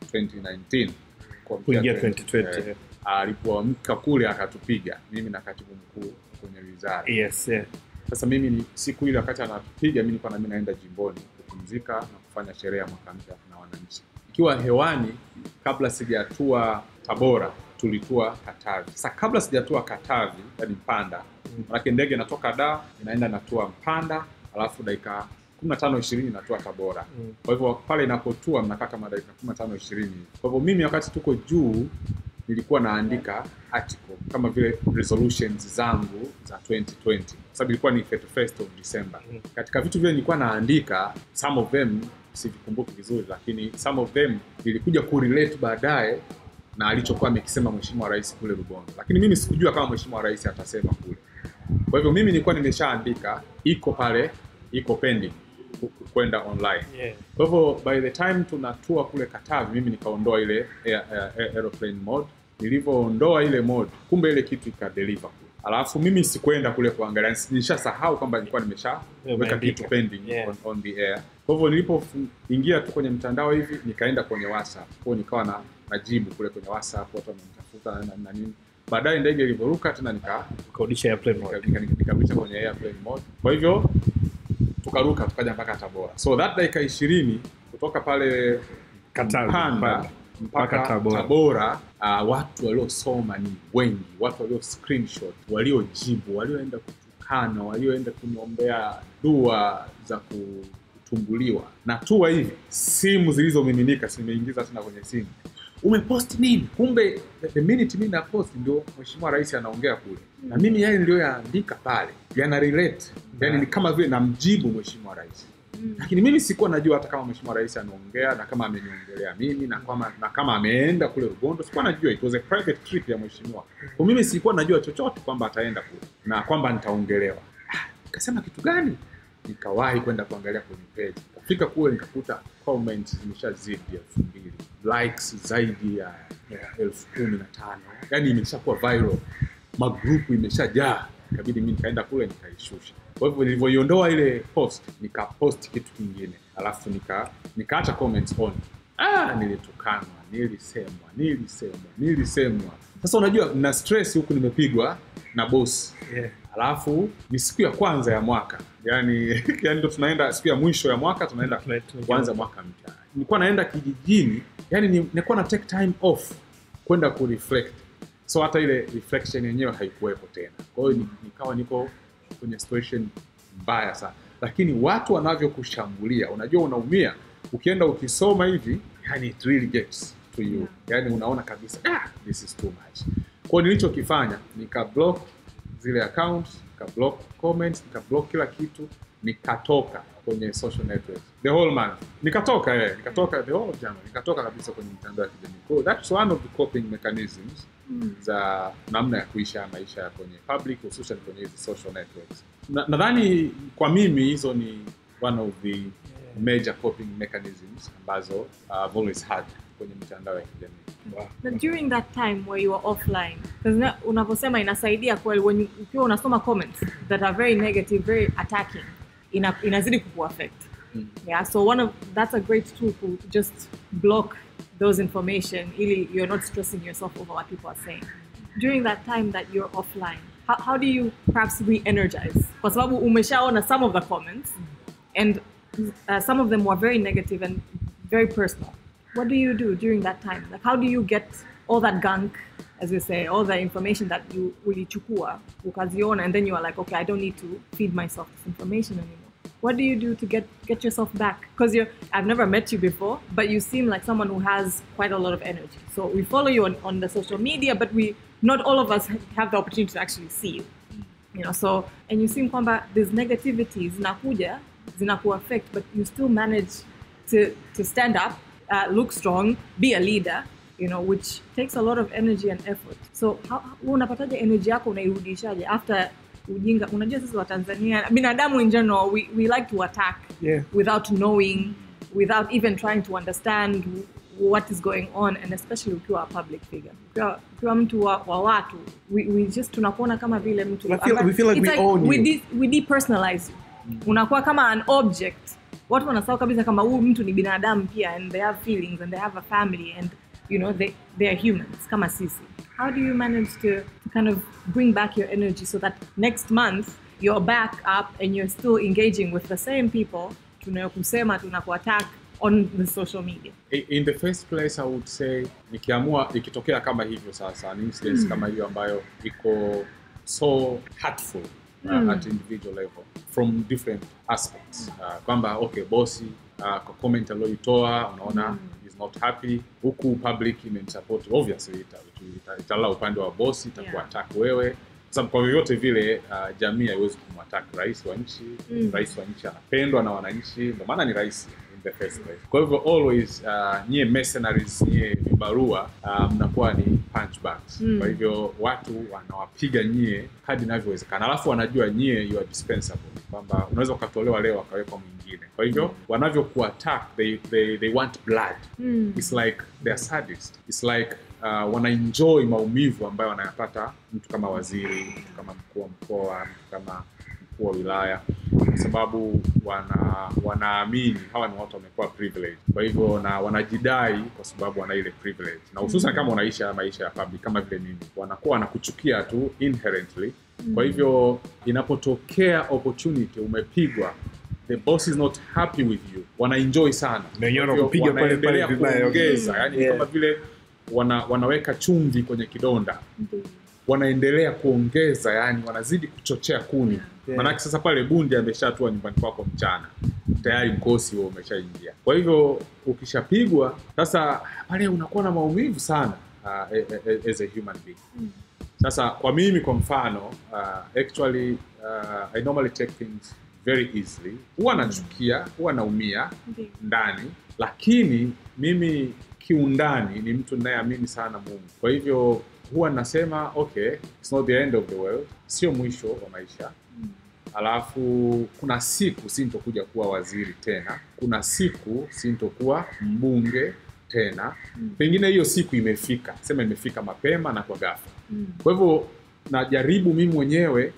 2019 kuingia kuamkia 2020 eh, alipoamka kule akatupiga mimi na katibu mkuu kwenye wizara yes yeah. sasa mimi ni siku ile wakati anatupiga mi nilikuwa nami naenda jimboni kupumzika na kufanya sherehe ya mwaka mpya na wananchi ikiwa hewani kabla sijatua tabora tulitua katavi sasa kabla sijatua katavi yani mpanda manake ndege inatoka da inaenda natua mpanda alafu dakika 15 20 inatua tabora Mm. kwa hivyo pale inapotua mnakaa kama dakika 15 20 kwa hivyo mimi wakati tuko juu nilikuwa naandika article kama vile resolutions zangu za 2020 kwa sababu ilikuwa ni 31st of December. Mm. Katika vitu vile nilikuwa naandika some of them sivikumbuki vizuri, lakini some of them nilikuja kurelate baadaye na alichokuwa amekisema mheshimiwa rais kule Rubondo, lakini mimi sikujua kama mheshimiwa rais atasema kule. Kwa hivyo mimi nilikuwa nimeshaandika, iko pale, iko pending ku- ku- kwenda online. Yeah. Kwa hivyo by the time tunatua kule Katavi, mimi nikaondoa ile air, air, air, aeroplane mode. Nilivyoondoa ile mode, kumbe ile kitu ikadeliver kule. Alafu mimi sikuenda kule kuangalia, nilishasahau kwamba nilikuwa nimeshaweka Umeandika. kitu pending Yeah. on, on the air. Kwa hivyo nilipoingia tu kwenye mtandao hivi, nikaenda kwenye WhatsApp, kwa hiyo nikawa na najibu kule kwenye WhatsApp, watu wamenitafuta na, na, na nini. Baadaye ndege ilivyoruka tena nika ukarudisha airplane mode. nika- nika- nikarudisha kwenye airplane mode. Kwa hivyo tukaruka tukaja mpaka Tabora. So that dakika ishirini kutoka pale Katavi, Mpanda Mpanda. mpaka Mpaka Tabora. Tabora, uh, watu waliosoma ni wengi, watu walio screenshot, waliojibu, walioenda kutukana, walioenda kuniombea dua za kutumbuliwa na tua hivi, simu zilizomiminika, simeingiza tena kwenye simu umepost nini kumbe the- the minute mimi na post ndio mheshimiwa rais anaongea kule na mimi yale niliyoyaandika pale yana relate yani ni kama vile namjibu mheshimiwa rais Mm. lakini mimi sikuwa najua hata kama mheshimiwa rais anaongea na kama ameniongelea mimi na kama, na kama ameenda kule Rubondo sikuwa najua it was a private trip ya mheshimiwa kwa mimi sikuwa najua chochote kwamba ataenda kule na kwamba nitaongelewa Ah, nikasema kitu gani nikawahi kwenda kuangalia kwenye page kafika kule nikakuta comments zimeshazidi elfu mbili likes zaidi ya ya elfu kumi na tano yani imeshakuwa viral magrupu imeshajaa ikabidi mi nikaenda kule nikaishusha kwa hivyo nilivyoiondoa ile post nikapost kitu kingine alafu nika nikaacha comments on ah, nilitukanwa nilisemwa nilisemwa nilisemwa sasa unajua na stress huku nimepigwa na bosi Yeah. alafu ni siku ya kwanza ya mwaka yani yani ndo tunaenda siku ya mwisho ya mwaka tunaenda Tuna- tuna- kuanza mwaka mpya nilikuwa naenda kijijini yani ni- nilikuwa na take time off kwenda kureflect so hata ile reflection yenyewe haikuwepo tena kwa hiyo ni- nikawa niko kwenye situation mbaya sana lakini watu wanavyokushambulia unajua unaumia ukienda ukisoma hivi yani it really gets to you yani unaona kabisa ah, this is too much kwa hiyo nilichokifanya nika block zile account nika block comments nika block kila kitu nikatoka kwenye social networks the whole month nikatoka eh, nikatoka the whole of January nikatoka kabisa kwenye mitandao ya kijamii so that's one of the coping mechanisms za namna ya kuisha maisha ya kwenye public hususan kwenye hizi social networks Na- nadhani kwa mimi hizo ni one of the major coping mechanisms ambazo uh, I've always had kwenye mitandao ya kijamii na during that time where you were offline because unavyosema inasaidia kweli when you- ukiwa unasoma comments that are very negative very attacking ina, inazidi kukuaffect Mm. yeah so one of that's a great tool to just block those information ili you're not stressing yourself over what people are saying during that time that you're offline how, how do you perhaps re-energize kwa sababu umeshaona some of the comments and uh, some of them were very negative and very personal. What do you do during that time? Like, how do you get all that gunk, as we say, all the information that you ulichukua, ukaziona, and then you are like, okay, I don't need to feed myself this information anymore. What do you do to get get yourself back? Because you're, I've never met you before, but you seem like someone who has quite a lot of energy. So we follow you on, on the social media, but we not all of us have the opportunity to actually see you you know so and you seem kwamba there's negativity zinakuja zinakuaffect but you still manage to to stand up uh, look strong be a leader you know which takes a lot of energy and effort so how, wewe unapataje energy yako unairudishaje after ujinga unajua sisi wa Tanzania binadamu in general we, we like to attack Yeah. without knowing without even trying to understand what is going on and especially ukiwa a public figure ukiwa, ukiwa mtu wa, wa watu we, we just tunakuona kama vile mtu We feel- ambaye- we feel like it's we own we, you. de, we depersonalize you unakuwa kama an object watu wanasahau kabisa kama huyu mtu ni binadamu pia and they have feelings and they have a family and you know they, they are humans kama sisi how do you manage to, to kind of bring back your energy so that next month you're back up and you're still engaging with the same people tunayokusema tunakuattack on the social media I- in the first place i would say nikiamua ikitokea kama hivyo sasa ni incidents kama hiyo ambayo iko so hurtful uh, at individual level from different aspects uh, kwamba okay bosi uh, kwa comment aliyoitoa unaona is not happy huku public imemsupport obviously ita- ita- italala upande wa bosi itakuwa Yeah. attack wewe Kwa sababu kwa vyovyote vile uh, jamii haiwezi kumwattack rais wa nchi Mm. rais wa nchi anapendwa na wananchi ndio maana ni rais in the first place kwa hivyo always uh, nyie mercenaries nyie vibarua uh, mnakuwa ni punchbacks Mm. kwa hivyo watu wanawapiga nyie hadi inavyowezekana alafu wanajua nyie you are dispensable kwamba unaweza ukatolewa leo akawekwa mwingine kwa hivyo wanavyokuattack they, they, they want blood Mm. it's like they're sadist it's like uh, wanaenjoy maumivu ambayo wanayapata mtu kama waziri mtu kama mkuu wa mkoa mtu kama mkuu wa wilaya kwa sababu wana wanaamini hawa ni watu wamekuwa privilege kwa hivyo na wanajidai kwa sababu wana ile privilege na hususan kama unaisha haya maisha ya public kama vile mimi wanakuwa wanakuchukia tu inherently kwa hivyo inapotokea opportunity umepigwa the boss is not happy with you wanaenjoy sana Na wenyewe Kwa hivyo wanakupiga pale pale wanaendelea vibaya. kuongeza yani ni Yeah. kama vile wana, wanaweka chumvi kwenye kidonda Ndio. wanaendelea kuongeza yani wanazidi kuchochea kuni Yeah. manake sasa pale bundi ameshatua nyumbani kwako mchana tayari mkosi huo umeshaingia kwa hivyo ukishapigwa sasa pale unakuwa na maumivu sana uh, as a human being sasa kwa mimi kwa mfano uh, actually uh, i normally take things very easily huwa nachukia huwa naumia Ndio. ndani lakini mimi kiundani ni mtu ninayeamini sana mungu kwa hivyo huwa nasema okay it's not the end of the world sio mwisho wa maisha alafu kuna siku sintokuja kuwa waziri tena kuna siku sintokuwa mbunge tena pengine hiyo siku imefika sema imefika mapema na kwa ghafla Mm. kwa hivyo najaribu mimi mwenyewe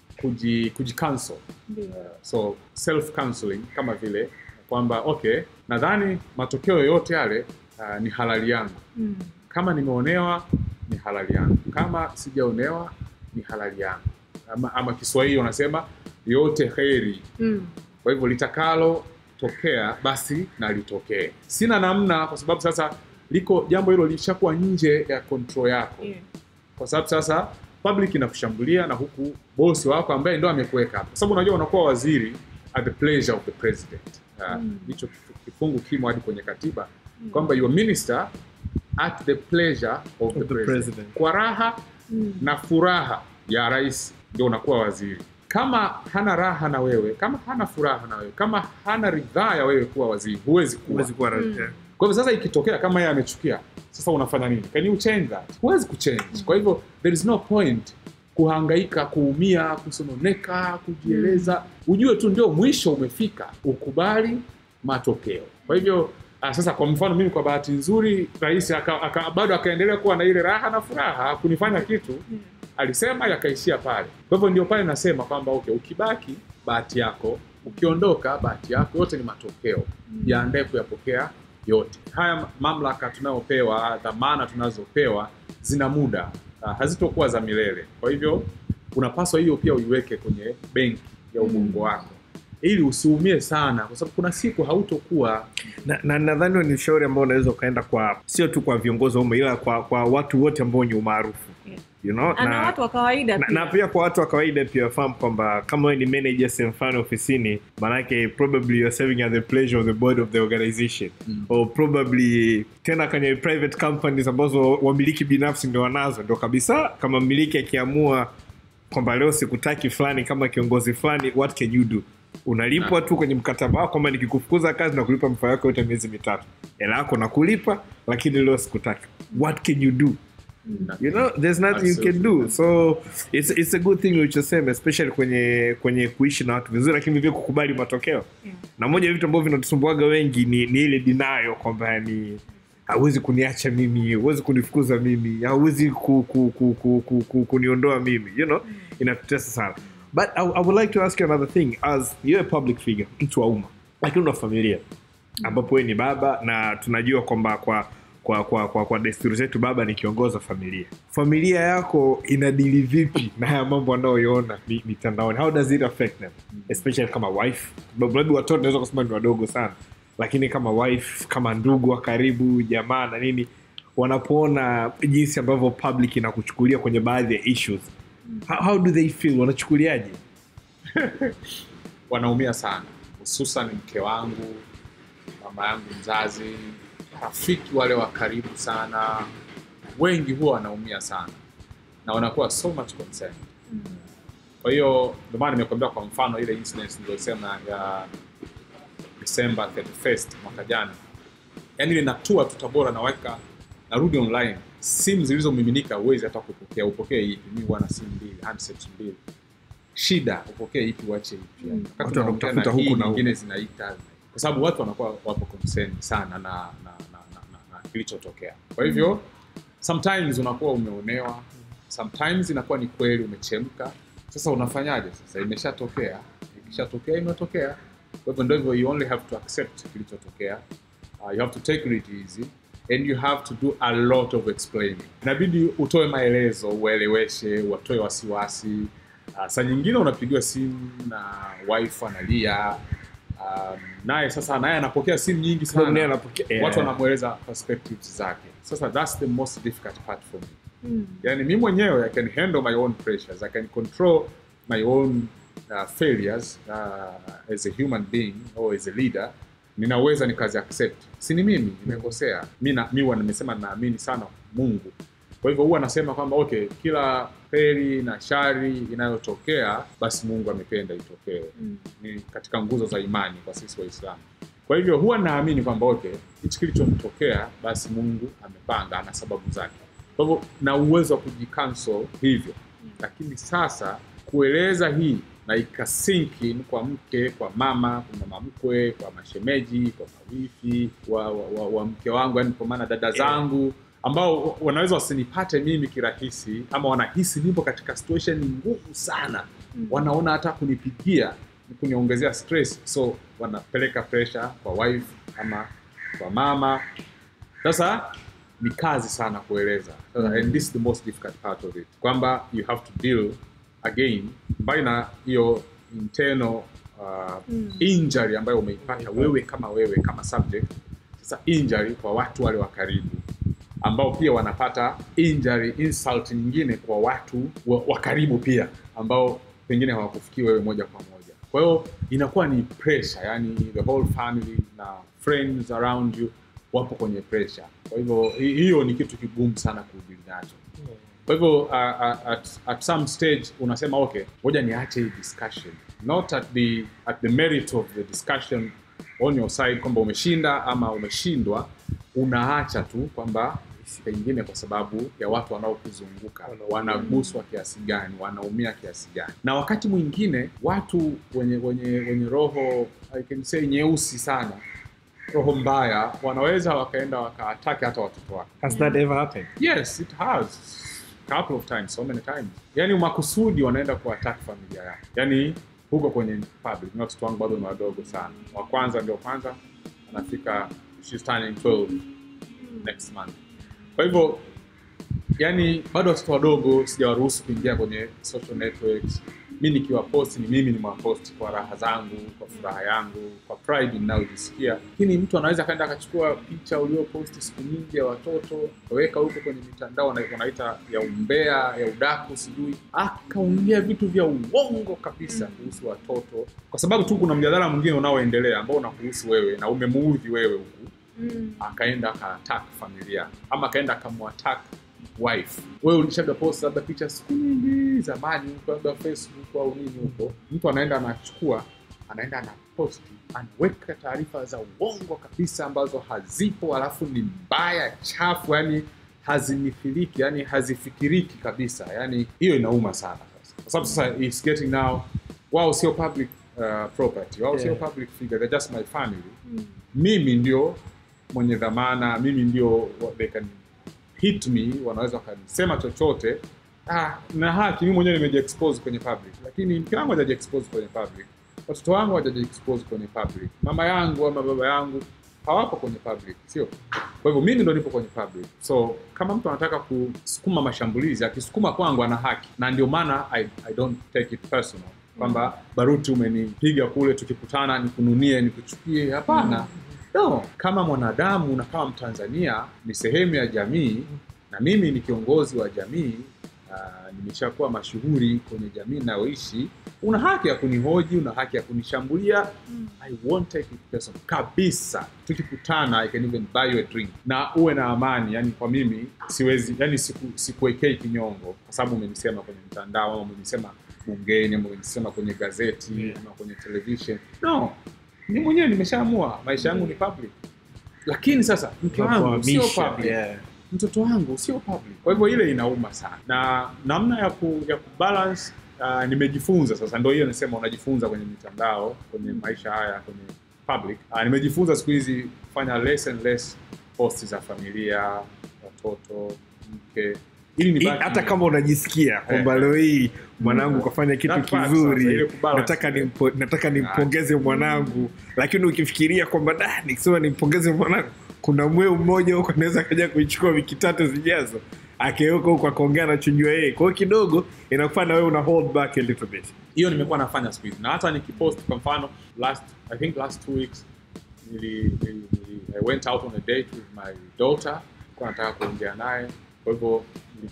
kuji, kuji cancel Ndio. so self counseling kama vile kwamba okay nadhani matokeo yoyote yale uh, ni halali yangu Mm. kama nimeonewa ni halali yangu kama sijaonewa ni halali yangu ama, ama kiswahili wanasema yote heri Mm. kwa hivyo litakalo tokea basi na litokee sina namna kwa sababu sasa liko jambo hilo lishakuwa nje ya control yako Yeah. kwa sababu sasa public inakushambulia na huku bosi wako ambaye ndo amekuweka hapo, kwa sababu unajua unakuwa waziri at the pleasure of the president. Ah, Hicho kifu- kifungu kimo hadi kwenye katiba kwamba you are minister at the pleasure of, the, the president. president. kwa raha Mm. na furaha ya rais ndio unakuwa waziri kama hana raha na wewe kama hana furaha na wewe kama hana ridhaa ya wewe kuwa waziri huwezi kuwa huwezi kuwa rais. kwa hivyo sasa ikitokea kama yeye amechukia sasa unafanya nini can you change that huwezi kuchange kwa hivyo there is no point kuhangaika kuumia kusononeka kujieleza ujue tu ndio mwisho umefika ukubali matokeo kwa hivyo ah, sasa kwa mfano mimi kwa bahati nzuri rais aka, aka, bado akaendelea kuwa na ile raha na furaha kunifanya kitu alisema yakaishia pale kwa hivyo ndio pale nasema kwamba okay ukibaki bahati yako ukiondoka bahati yako yote ni matokeo jiandae kuyapokea yote haya mamlaka tunayopewa dhamana tunazopewa zina muda uh, hazitokuwa za milele kwa hivyo unapaswa hiyo pia uiweke kwenye benki ya ubongo wako ili usiumie sana kwa sababu kuna siku hautokuwa na na nadhani huo ni ushauri ambao unaweza ukaenda kwa sio tu kwa viongozi wa umma ila kwa, kwa watu wote ambao ni umaarufu Yeah. you know? Na, na watu wa kawaida na, pia. na pia kwa watu wa kawaida pia wafahamu kwamba kama wewe ni manager sehemu fulani ofisini manake probably you're serving at the pleasure of the board of the organization Mm. or probably tena kwenye private companies ambazo wamiliki binafsi ndio wanazo ndio kabisa kama mmiliki akiamua kwamba leo sikutaki fulani kama kiongozi fulani what can you do unalipwa tu kwenye mkataba wako kwamba nikikufukuza kazi na kulipa mfao yako yote miezi mitatu hela yako nakulipa lakini leo sikutaki what can you do you know there's nothing you can do so it's, it's a good thing ulichosema especially kwenye kwenye kuishi na watu vizuri lakini vivyo kukubali matokeo Yeah. na moja ya vitu ambavyo vinatusumbuaga wengi ni, ni ile dinayo kwamba ni hauwezi kuniacha mimi huwezi kunifukuza mimi hauwezi ku, ku, ku, ku, ku, ku, kuniondoa mimi you know inatutesa sana but I, I would like to ask you another thing as you're a public figure mtu wa umma lakini una familia ambapo wewe ni baba na tunajua kwamba kwa kwa kwa kwa, kwa desturi zetu baba ni kiongoza familia familia yako inadili vipi na haya mambo anayoiona mi- mitandaoni how does it affect them especially kama wife Sababu labda watoto naweza kusema ni wadogo sana lakini kama wife kama ndugu wa karibu jamaa na nini wanapoona jinsi ambavyo public inakuchukulia kwenye baadhi ya issues how, how do they feel wanachukuliaje wanaumia sana hususan mke wangu mama yangu mzazi rafiki wale wa karibu sana wengi huwa wanaumia sana na wanakuwa so much concerned kwa hiyo ndio maana nimekuambia kwa mfano ile incident niliyosema ya December 31st mwaka jana yaani ile natua tu tabora naweka narudi online simu zilizomiminika huwezi hata kupokea upokee ipi mi huwa na simu mbili handsets mbili shida upokee ipi uache ipi yani. Wakati Watu unaongea wanakutafuta na hii, huku na nyingine zinaita kwa sababu watu wanakuwa wapo concerned sana na na, na, na, na, na kilichotokea kwa hivyo sometimes unakuwa umeonewa sometimes inakuwa ni kweli umechemka sasa unafanyaje sasa imeshatokea ikishatokea imetokea kwa hivyo ndivyo you only have to accept kilichotokea uh, you have to take it easy and you have to do a lot of explaining inabidi utoe maelezo ueleweshe watoe wasiwasi uh, saa nyingine unapigiwa simu na wife analia um, naye sasa naye anapokea simu nyingi Sababu naye sana anapokea- yeah. watu wanamweleza perspectives zake sasa that's the most difficult part for me Mm. yani mi mwenyewe i can handle my own pressures i can control my own uh, failures uh, as a human being or as a leader ninaweza nikazi accept si ni mimi nimekosea mi na- mi huwa nimesema naamini sana mungu kwa hivyo huwa nasema kwamba okay kila heri na shari inayotokea basi mungu amependa itokee Mm. ni katika nguzo za imani kwa sisi waislamu kwa hivyo huwa naamini kwamba okay hichi kilichotokea basi mungu amepanga ana sababu zake kwa hivyo na uwezo wa kujicancel hivyo lakini sasa kueleza hii na ikasinki kwa mke kwa mama kwa mama mkwe kwa mashemeji kwa mawifi wa, wa, wa, wa mke wangu yani kwa maana dada zangu ambao wanaweza wasinipate mimi kirahisi ama wanahisi nipo katika situation ngumu sana wanaona hata kunipigia ni kuniongezea stress so wanapeleka pressure kwa wife ama kwa mama sasa ni kazi sana kueleza sasa, and this is the most difficult part of it kwamba you have to deal again mbali na hiyo internal uh, injury ambayo umeipata wewe kama wewe kama subject sasa injury kwa watu wale wa karibu ambao pia wanapata injury insult nyingine kwa watu wa, wa karibu pia ambao pengine hawakufikii wewe moja kwa moja kwa hiyo inakuwa ni pressure yani the whole family na friends around you wapo kwenye pressure kwa hivyo hi- hiyo ni kitu kigumu sana kudili nacho kwa hivyo uh, uh, at, at some stage unasema okay ngoja niache hii discussion not at the, at the merit of the discussion on your side kwamba umeshinda ama umeshindwa unaacha tu kwamba pengine kwa sababu ya watu wanaokuzunguka wanaguswa kiasi gani wanaumia kiasi gani na wakati mwingine watu wenye wenye wenye roho I can say nyeusi sana roho mbaya wanaweza wakaenda wakaatake hata watoto wako Has that ever happened? yes it has couple of times so many times yani makusudi wanaenda kuattack familia yako yani huko kwenye public na watoto wangu bado ni wadogo sana wa kwanza ndio kwanza anafika she's turning 12 next month kwa hivyo yani bado watoto wadogo sijawaruhusu kuingia kwenye social networks mi nikiwa post ni mimi nimewapost kwa raha zangu kwa furaha yangu kwa pride ninayojisikia lakini mtu anaweza akaenda akachukua picha ulioposti siku nyingi ya watoto akaweka huko kwenye mitandao wana- wanaita ya umbea ya udaku sijui akaongea vitu vya uongo kabisa kuhusu watoto kwa sababu tu kuna mjadala mwingine unaoendelea ambao unakuhusu wewe na umemuudhi wewe huku akaenda akaattack familia ama akaenda akamwattack wife wewe ulishaga post labda picha siku nyingi zamani huko labda facebook au nini huko mtu anaenda anachukua anaenda anaposti anaweka taarifa za uongo kabisa ambazo hazipo alafu ni mbaya chafu yani hazimithiliki yani hazifikiriki kabisa yani hiyo inauma sana sasa. kwa sababu sasa it's getting now wao sio public uh, property wao sio Yeah. public figure they're just my family mimi ndio mwenye dhamana mimi ndio wa- they can hit me wanaweza wakanisema chochote ah, na haki mi mwenyewe nimejiexpose kwenye public lakini mke wangu hajajiexpose kwenye public watoto wangu hawajajiexpose kwenye public mama yangu ama baba yangu hawapo kwenye public sio kwa hivyo mimi ndo nipo kwenye public so kama mtu anataka kusukuma mashambulizi akisukuma kwangu ana haki na ndio maana I, i don't take it personal kwamba baruti umenipiga kule tukikutana nikununie nikuchukie hapana no kama mwanadamu na kama mtanzania ni sehemu ya jamii na mimi ni kiongozi wa jamii uh, nimeshakuwa mashuhuri kwenye jamii inayoishi una haki ya kunihoji una haki ya kunishambulia i won't take it personal kabisa tukikutana i can even buy you a drink na uwe na amani yani kwa mimi siwezi yani siku, sikuwekei kinyongo kwa sababu umenisema kwenye mtandao ama umenisema bungeni ama umenisema kwenye gazeti Yeah. ama kwenye television no ni mwenyewe nimeshaamua maisha yangu ni public lakini sasa mke wangu sio Kuhamisha, public yeah. mtoto wangu sio public kwa hivyo ile inauma sana na namna ya ku, ya kubalance uh, nimejifunza sasa ndo hiyo nasema unajifunza kwenye mitandao kwenye maisha haya kwenye public uh, nimejifunza siku hizi kufanya less and less posti za familia watoto mke ili I- nibaki hata kama unajisikia kwamba Eh. leo hii mwanangu kafanya kitu That part sasa, ile kizuri kubalance. nataka nimpo, nataka nimpongeze mwanangu lakini ukifikiria kwamba da nikisema nimpongeze mwanangu kuna mweu mmoja huko anaweza kaja kuichukua wiki tatu zijazo akiweka huko akaongea anachojua yeye kwa hiyo kidogo inakufanya wewe una hold back a little bit hiyo nimekuwa nafanya siku hizi na hata nikipost kwa mfano last i think last two weeks nili, nili, nili, I went out on a date with my daughter nilikuwa nataka kuongea naye kwa hivyo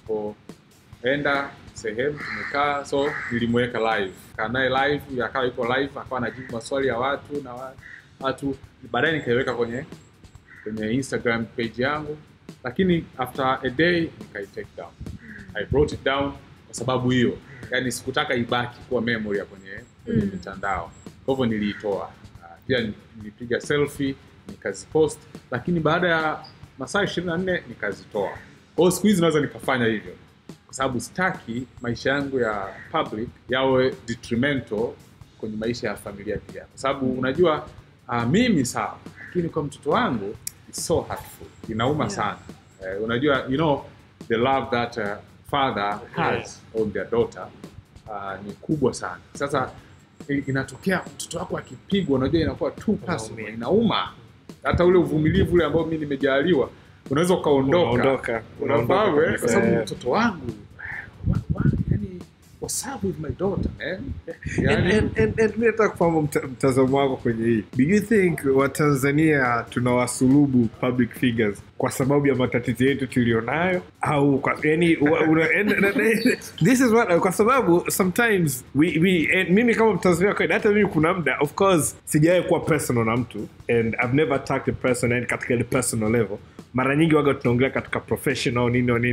nilipoenda sehemu tumekaa so nilimweka live kaa naye live akawa yuko live akawa anajibu maswali ya watu na wa- watu baadaye nikaiweka kwenye kwenye instagram page yangu lakini after a day nikai take down i brought it down kwa sababu hiyo yani sikutaka ibaki kuwa memory ya kwenye kwenye mitandao kwa hivyo niliitoa Ah, pia ni- nilipiga selfie nikazipost lakini baada ya masaa ishirini na nne nikazitoa kwa hiyo siku hizi naweza nikafanya hivyo kwa sababu sitaki maisha yangu ya public yawe detrimental kwenye maisha ya familia pia kwa sababu unajua uh, mimi sawa lakini kwa mtoto wangu it's so hurtful inauma Yeah. sana uh, unajua you know the love that uh, father has on their daughter uh, ni kubwa sana sasa i- inatokea mtoto wako akipigwa unajua inakuwa too personal Unaumia. inauma hata ule uvumilivu ule ambao mi nimejaliwa unaweza ukaondoka Unaondoka, unaondoka unafahamu eh? kabisa, kwa sababu yeah. mtoto wangu wa, wa, yani, what's up with my daughter man And- yani, and- and- and mi nataka kufahamu mta- mtazamo wako kwenye hii do you think watanzania tunawasulubu public figures kwa sababu ya matatizo yetu tulionayo au kwa, yani, wa- una, and, and, and, this is what, kwa sababu sometimes we, we, and mimi kama mtanzania wa kawaida hata mimi kuna muda of course sijawahi kuwa personal na mtu and I've never attacked a person yani katika ile personal level mara nyingi waga tunaongelea katika professional nini au nini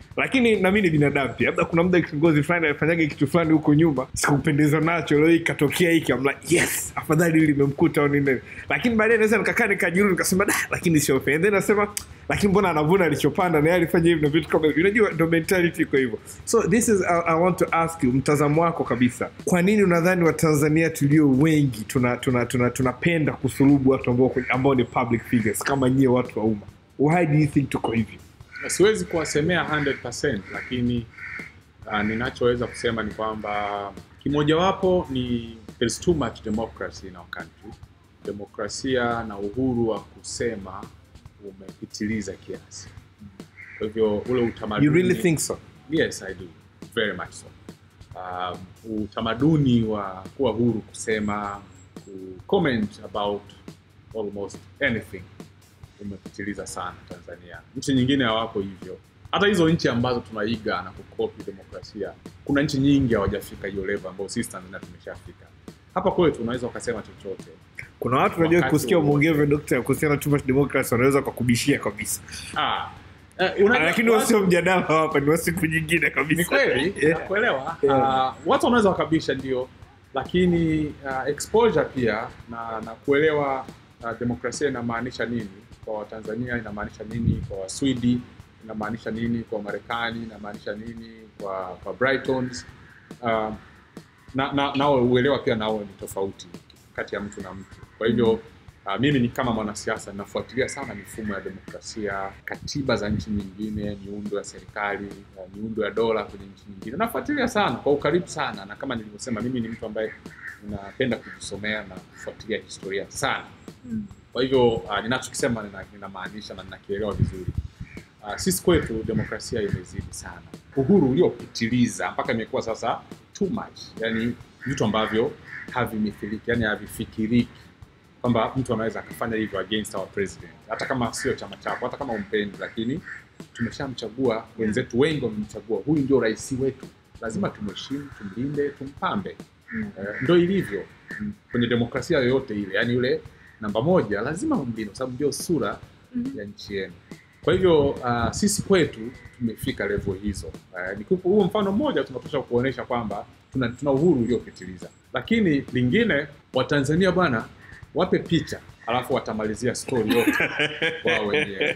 lakini na mimi ni binadamu pia labda kuna muda kiongozi fulani alifanyaga kitu fulani huko nyuma sikupendezwa nacho leo hii ikatokea hiki I'm like yes afadhali hili limemkuta au nini lakini baadaye naweza nikakaa nikajirudi nikasema da lakini sio fair And then nasema lakini mbona anavuna alichopanda na yeye alifanya hivi na vitu kama hivyo unajua ndo mentality iko hivyo so this is I, I want to ask you mtazamo wako kabisa kwa nini unadhani watanzania tulio wengi tunapenda tuna, tuna, tunapenda kusulubu watu ambao, ambao ni public figures kama nyie watu wa umma why do you think tuko hivi siwezi kuwasemea 100% lakini uh, ninachoweza kusema ni kwamba kimojawapo ni there's too much democracy in our country demokrasia na uhuru wa kusema umepitiliza kiasi kwa hivyo ule utamaduni you really think so yes i do very much so um, utamaduni wa kuwa huru kusema ku comment about almost anything umepitiliza sana tanzania nchi nyingine hawako hivyo hata hizo nchi ambazo tunaiga na kukopi demokrasia kuna nchi nyingi hawajafika hiyo level ambayo sisi tanzania tumeshafika hapa kwetu unaweza ukasema chochote kuna watu unajua Wakati kusikia wowote. umeongea dokta kuhusiana na too much democracy wanaweza kakubishia kabisa ah, eh, unajua- lakini watu- wasio mjadala hapa ni wa siku nyingine kabisa ni kweli Yeah. nakuelewa Yeah. uh, watu wanaweza wakabisha ndio lakini uh, exposure pia na na kuelewa uh, demokrasia inamaanisha nini kwa watanzania inamaanisha nini kwa waswidi inamaanisha nini kwa marekani inamaanisha nini kwa kwa brightons uh, na, na, nao uelewa pia nao ni tofauti kati ya mtu na mtu kwa hivyo uh, mimi ni kama mwanasiasa ninafuatilia sana mifumo ya demokrasia katiba za nchi nyingine miundo ya serikali uh, miundo ya dola kwenye nchi nyingine nafuatilia sana kwa ukaribu sana na kama nilivyosema mimi ni mtu ambaye ninapenda kujisomea na kufuatilia historia sana kwa hivyo uh, ninachokisema nina- ninamaanisha na ninakielewa vizuri uh, sisi kwetu demokrasia imezidi sana uhuru uliopitiliza mpaka imekuwa sasa too much yani vitu ambavyo havimithiliki yani havifikiriki kwamba mtu anaweza akafanya hivyo against our president hata kama sio chama chako hata kama umpendi lakini tumeshamchagua wenzetu wengi wamemchagua huyu ndio rais wetu lazima tumheshimu tumlinde tumpambe Eh, ndo ilivyo mm, kwenye demokrasia yoyote ile yani yule namba moja lazima umlinde kwa sababu ndio sura ya nchi yenu kwa hivyo uh, sisi kwetu tumefika level hizo uh, nikupa huo mfano mmoja tunatosha kuonyesha kwamba tuna, tuna uhuru uliopitiliza lakini lingine watanzania bwana wape picha alafu watamalizia story yote wao wenyewe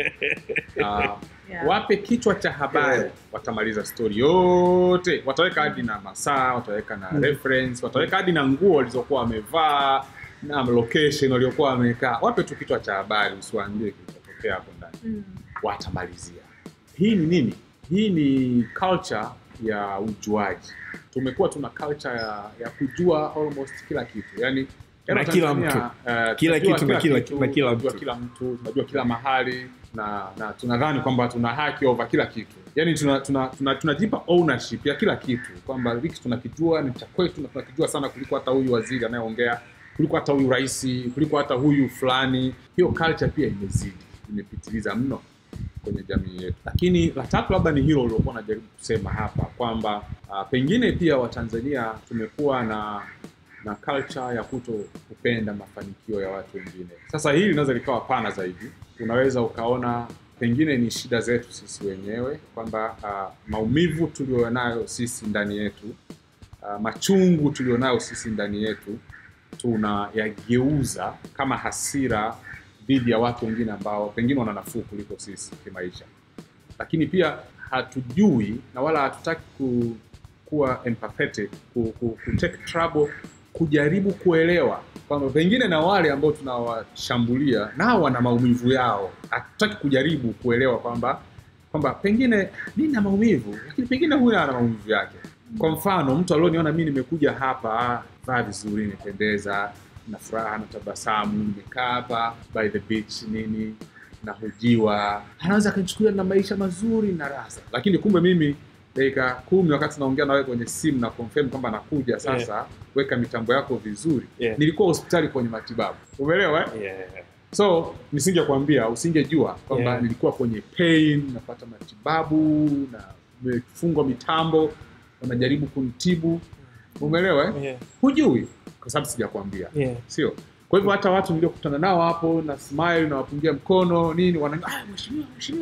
uh, Yeah. wape kichwa cha habari watamaliza story yote wataweka hadi na masaa wataweka na reference wataweka hadi na nguo walizokuwa wamevaa na location waliokuwa wamekaa wape tu kichwa cha habari usiwaambie kilichotokea hapo ndani watamalizia hii ni nini hii ni culture ya ujuaji tumekuwa tuna culture ya, ya kujua almost kila kitu yani Na kila mtu. uh, Kila tunajua kitu na kila- na kila tunajua mtu. kila mtu tunajua kila mahali na na tunadhani kwamba tuna haki over kila kitu yani tunajipa tuna, tuna, tunajipa ownership ya kila kitu kwamba hiki tunakijua ni cha kwetu na tunakijua sana kuliko hata huyu waziri anayeongea kuliko hata huyu rais kuliko hata huyu fulani hiyo culture pia imezidi imepitiliza mno kwenye jamii yetu lakini la tatu labda ni hilo uliokuwa najaribu kusema hapa kwamba uh, pengine pia watanzania tumekuwa na na culture ya kuto kupenda mafanikio ya watu wengine sasa hili linaweza likawa pana zaidi unaweza ukaona pengine ni shida zetu sisi wenyewe kwamba uh, maumivu tulionayo sisi ndani yetu uh, machungu tulionayo sisi ndani yetu tunayageuza kama hasira dhidi ya watu wengine ambao pengine wana nafuu kuliko sisi kimaisha lakini pia hatujui na wala hatutaki ku, kuwa empathetic ku, ku, ku take trouble kujaribu kuelewa kwamba pengine na wale ambao tunawashambulia nao wana maumivu yao hatutaki kujaribu kuelewa kwamba kwamba pengine mi na maumivu lakini pengine huyu ana maumivu yake kwa mfano mtu alioniona mi nimekuja hapa ah, vaa vizuri nimependeza na furaha na tabasamu nimekaa hapa by the beach nini nahojiwa anaweza akanichukulia na maisha mazuri na rasa lakini kumbe mimi dakika kumi wakati naongea nawe kwenye simu na confirm kwamba nakuja sasa weka mitambo yako vizuri Yeah. nilikuwa hospitali kwenye matibabu umeelewa eh? yeah. so nisingekwambia usingejua kwamba Yeah. nilikuwa kwenye pain napata matibabu na nimefungwa mitambo wanajaribu kunitibu umeelewa eh? Yeah. hujui kwa sababu sijakwambia Yeah. sio kwa hivyo hata watu niliokutana nao hapo na smile na wapungia mkono nini wana ah, mheshimiwa mheshimiwa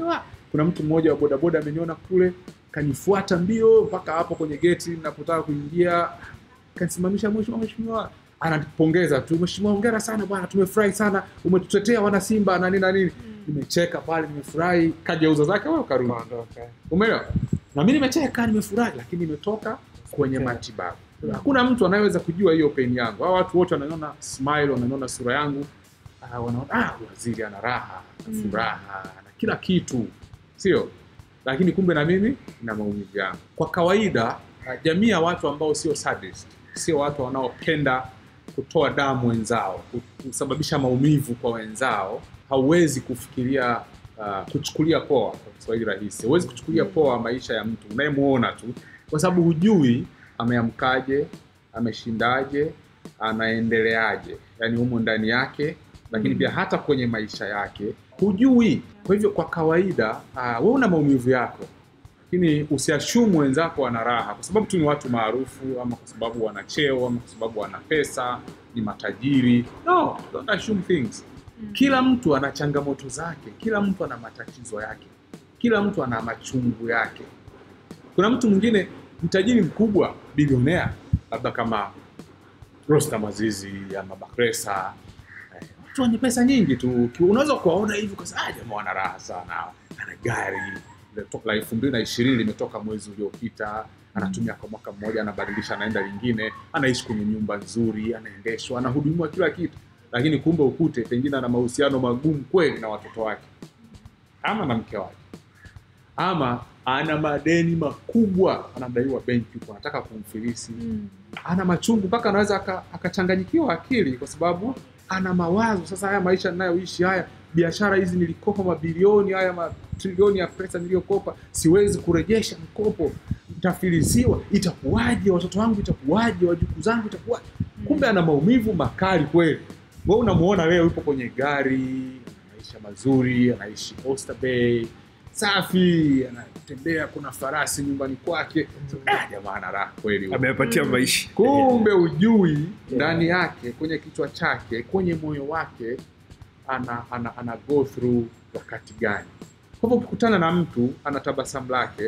kuna mtu mmoja wa bodaboda ameniona kule kanifuata mbio mpaka hapo kwenye geti napotaka kuingia kanisimamisha mheshimiwa mheshimiwa anapongeza tu mheshimiwa hongera sana bwana tumefurahi sana umetutetea wana simba na nini na nini nimecheka pale nimefurahi kajeuza zake wewe karudi umeelewa na mimi nimecheka nimefurahi lakini nimetoka kwenye matibabu hakuna mtu anayeweza kujua hiyo pain yangu hao watu wote wananiona smile wananiona sura yangu ah, wanaona ah, waziri ana raha ana furaha ana kila kitu sio lakini kumbe na mimi na maumivu yangu kwa kawaida ah, jamii ya watu ambao sio sadist sio watu wanaopenda kutoa damu wenzao ku- kusababisha maumivu kwa wenzao hauwezi kufikiria uh, kuchukulia poa kwa kiswahili rahisi huwezi kuchukulia poa maisha ya mtu unayemwona tu kwa sababu hujui ameamkaje ameshindaje anaendeleaje yaani humo ndani yake lakini pia hata kwenye maisha yake hujui kwa hivyo kwa kawaida uh, we una maumivu yako lakini usiashumu wenzako wana raha kwa sababu tu ni watu maarufu ama kwa sababu wana cheo ama kwa sababu wana pesa ni matajiri no don't assume things kila mtu ana changamoto zake kila mtu ana matatizo yake kila mtu ana machungu yake kuna mtu mwingine mtajiri mkubwa bilionea labda kama Rostam Azizi ama Bakresa eh, watu wenye pesa nyingi tu Ki- unaweza kuwaona hivi kwa sababu "Ah, jamaa wana raha sana ana gari limetoka- la elfu mbili na ishirini limetoka mwezi uliopita anatumia kwa mwaka mmoja anabadilisha anaenda lingine anaishi kwenye nyumba nzuri anaendeshwa anahudumiwa kila kitu lakini kumbe ukute pengine ana mahusiano magumu kweli na watoto wake ama na mke wake ama ana madeni makubwa anadaiwa benki huko anataka kumfilisi ana machungu mpaka anaweza aka- akachanganyikiwa akili kwa sababu ana mawazo sasa haya maisha ninayoishi haya biashara hizi nilikopa mabilioni haya matrilioni ya pesa niliyokopa siwezi kurejesha mkopo nitafilisiwa itakuwaje watoto wangu itakuwaje wajukuu zangu itakuwaje kumbe ana maumivu makali kweli we unamuona leo yupo kwenye gari maisha mazuri anaishi Oyster Bay safi anatembea kuna farasi nyumbani kwake ah, jamaa ana raha kweli huyo ameyapatia maisha kumbe ujui ndani yake kwenye kichwa chake kwenye moyo wake ana, ana, ana go through wakati gani kwa hivyo ukikutana na mtu ana tabasamu lake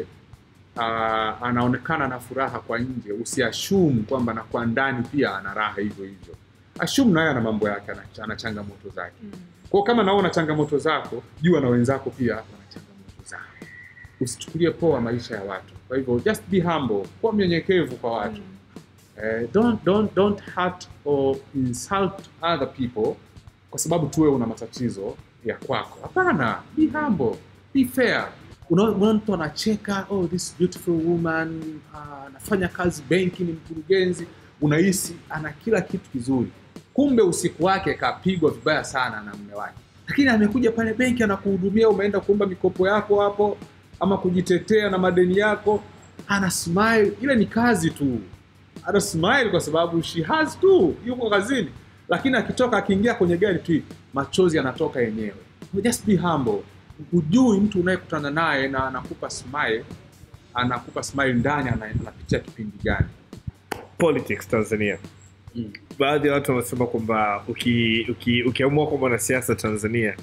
uh, anaonekana na furaha kwa nje usiashumu kwamba na kwa ndani pia ana raha hivyo hivyo ashumu naye ana mambo yake ana, ana changamoto zake kwao kama naona changamoto zako jua na wenzako pia wana changamoto zao usichukulie poa maisha ya watu kwa hivyo just be humble kuwa mnyenyekevu kwa watu Eh, don't, don't, don't hurt or insult other people kwa sababu tuwe una matatizo ya kwako hapana be humble be fair Unaona unaona mtu anacheka oh this beautiful woman ah, anafanya kazi benki ni mkurugenzi unahisi ana kila kitu kizuri kumbe usiku wake kapigwa vibaya sana na mume wake lakini amekuja pale benki anakuhudumia umeenda kuomba mikopo yako hapo ama kujitetea na madeni yako ana smile ile ni kazi tu ana smile kwa sababu she has tu yuko kazini lakini akitoka akiingia kwenye gari tu machozi yanatoka yenyewe just be humble hujui mtu unayekutana naye na anakupa smile anakupa smile ndani ana- anapitia kipindi gani politics tanzania baadhi ya watu wanasema kwamba uki- uki- ukiamua kuwa mwanasiasa tanzania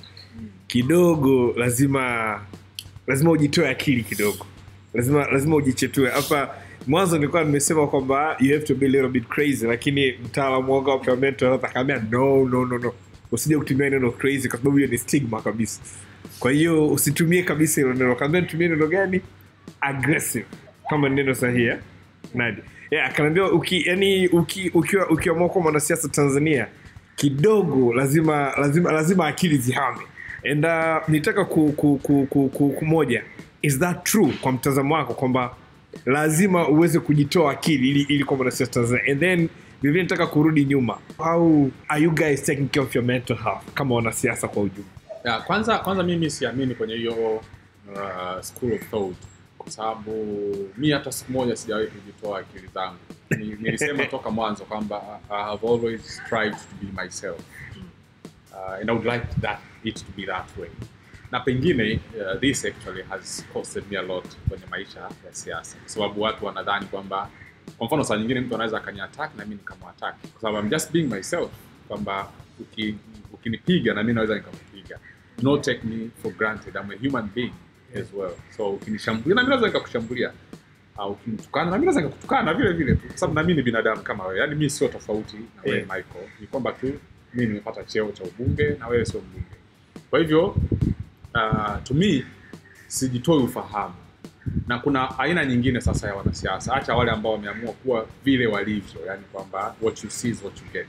kidogo lazima lazima ujitoe akili kidogo lazima lazima ujichetue hapa mwanzo nilikuwa nimesema kwamba you have to be a little bit crazy lakini mtaalamu wangu wa mental health akaambia no no no no usije kutumia neno crazy kwa sababu hiyo ni stigma kabisa kwa hiyo usitumie kabisa hilo neno kaambia nitumie neno gani aggressive kama ni neno sahihi eh? nadi yeah, akaniambia uki, yani uki, ukiwa ukiamua kuwa mwanasiasa tanzania kidogo lazima lazima lazima akili zihame and uh, nitaka ku, ku, ku, ku, ku, kumoja is that true kwa mtazamo wako kwamba lazima uweze kujitoa akili ili, ili kuwa mwanasiasa tanzania and then vivile nitaka kurudi nyuma how are you guys taking care of your mental health kama wanasiasa kwa ujumla ya, kwanza kwanza mimi siamini kwenye hiyo uh, school of thought kwa sababu mi hata siku moja sijawahi kujitoa akili zangu Ni- nilisema toka mwanzo kwamba I have always strived to be myself uh, and I would like that it to be that way na pengine uh, this actually has costed me a lot kwenye maisha ya siasa kwa sababu watu wanadhani kwamba kwa mfano saa nyingine mtu anaweza akaniattack na mi nikamwattack kwa sababu I'm just being myself kwamba uki- ukinipiga na mi naweza nikakupiga not take me for granted I'm a human being as well so ukinishambulia na mimi naweza nikakushambulia au ukinitukana na mimi naweza nikakutukana vile vile tu kwa sababu na mimi ni binadamu kama wewe yaani mimi sio tofauti na wewe Yeah. Michael ni kwamba tu mimi nimepata cheo cha ubunge na wewe sio mbunge kwa hivyo uh, to me sijitoi ufahamu na kuna aina nyingine sasa ya wanasiasa hacha wale ambao wameamua kuwa vile walivyo yani kwamba what you see is what you get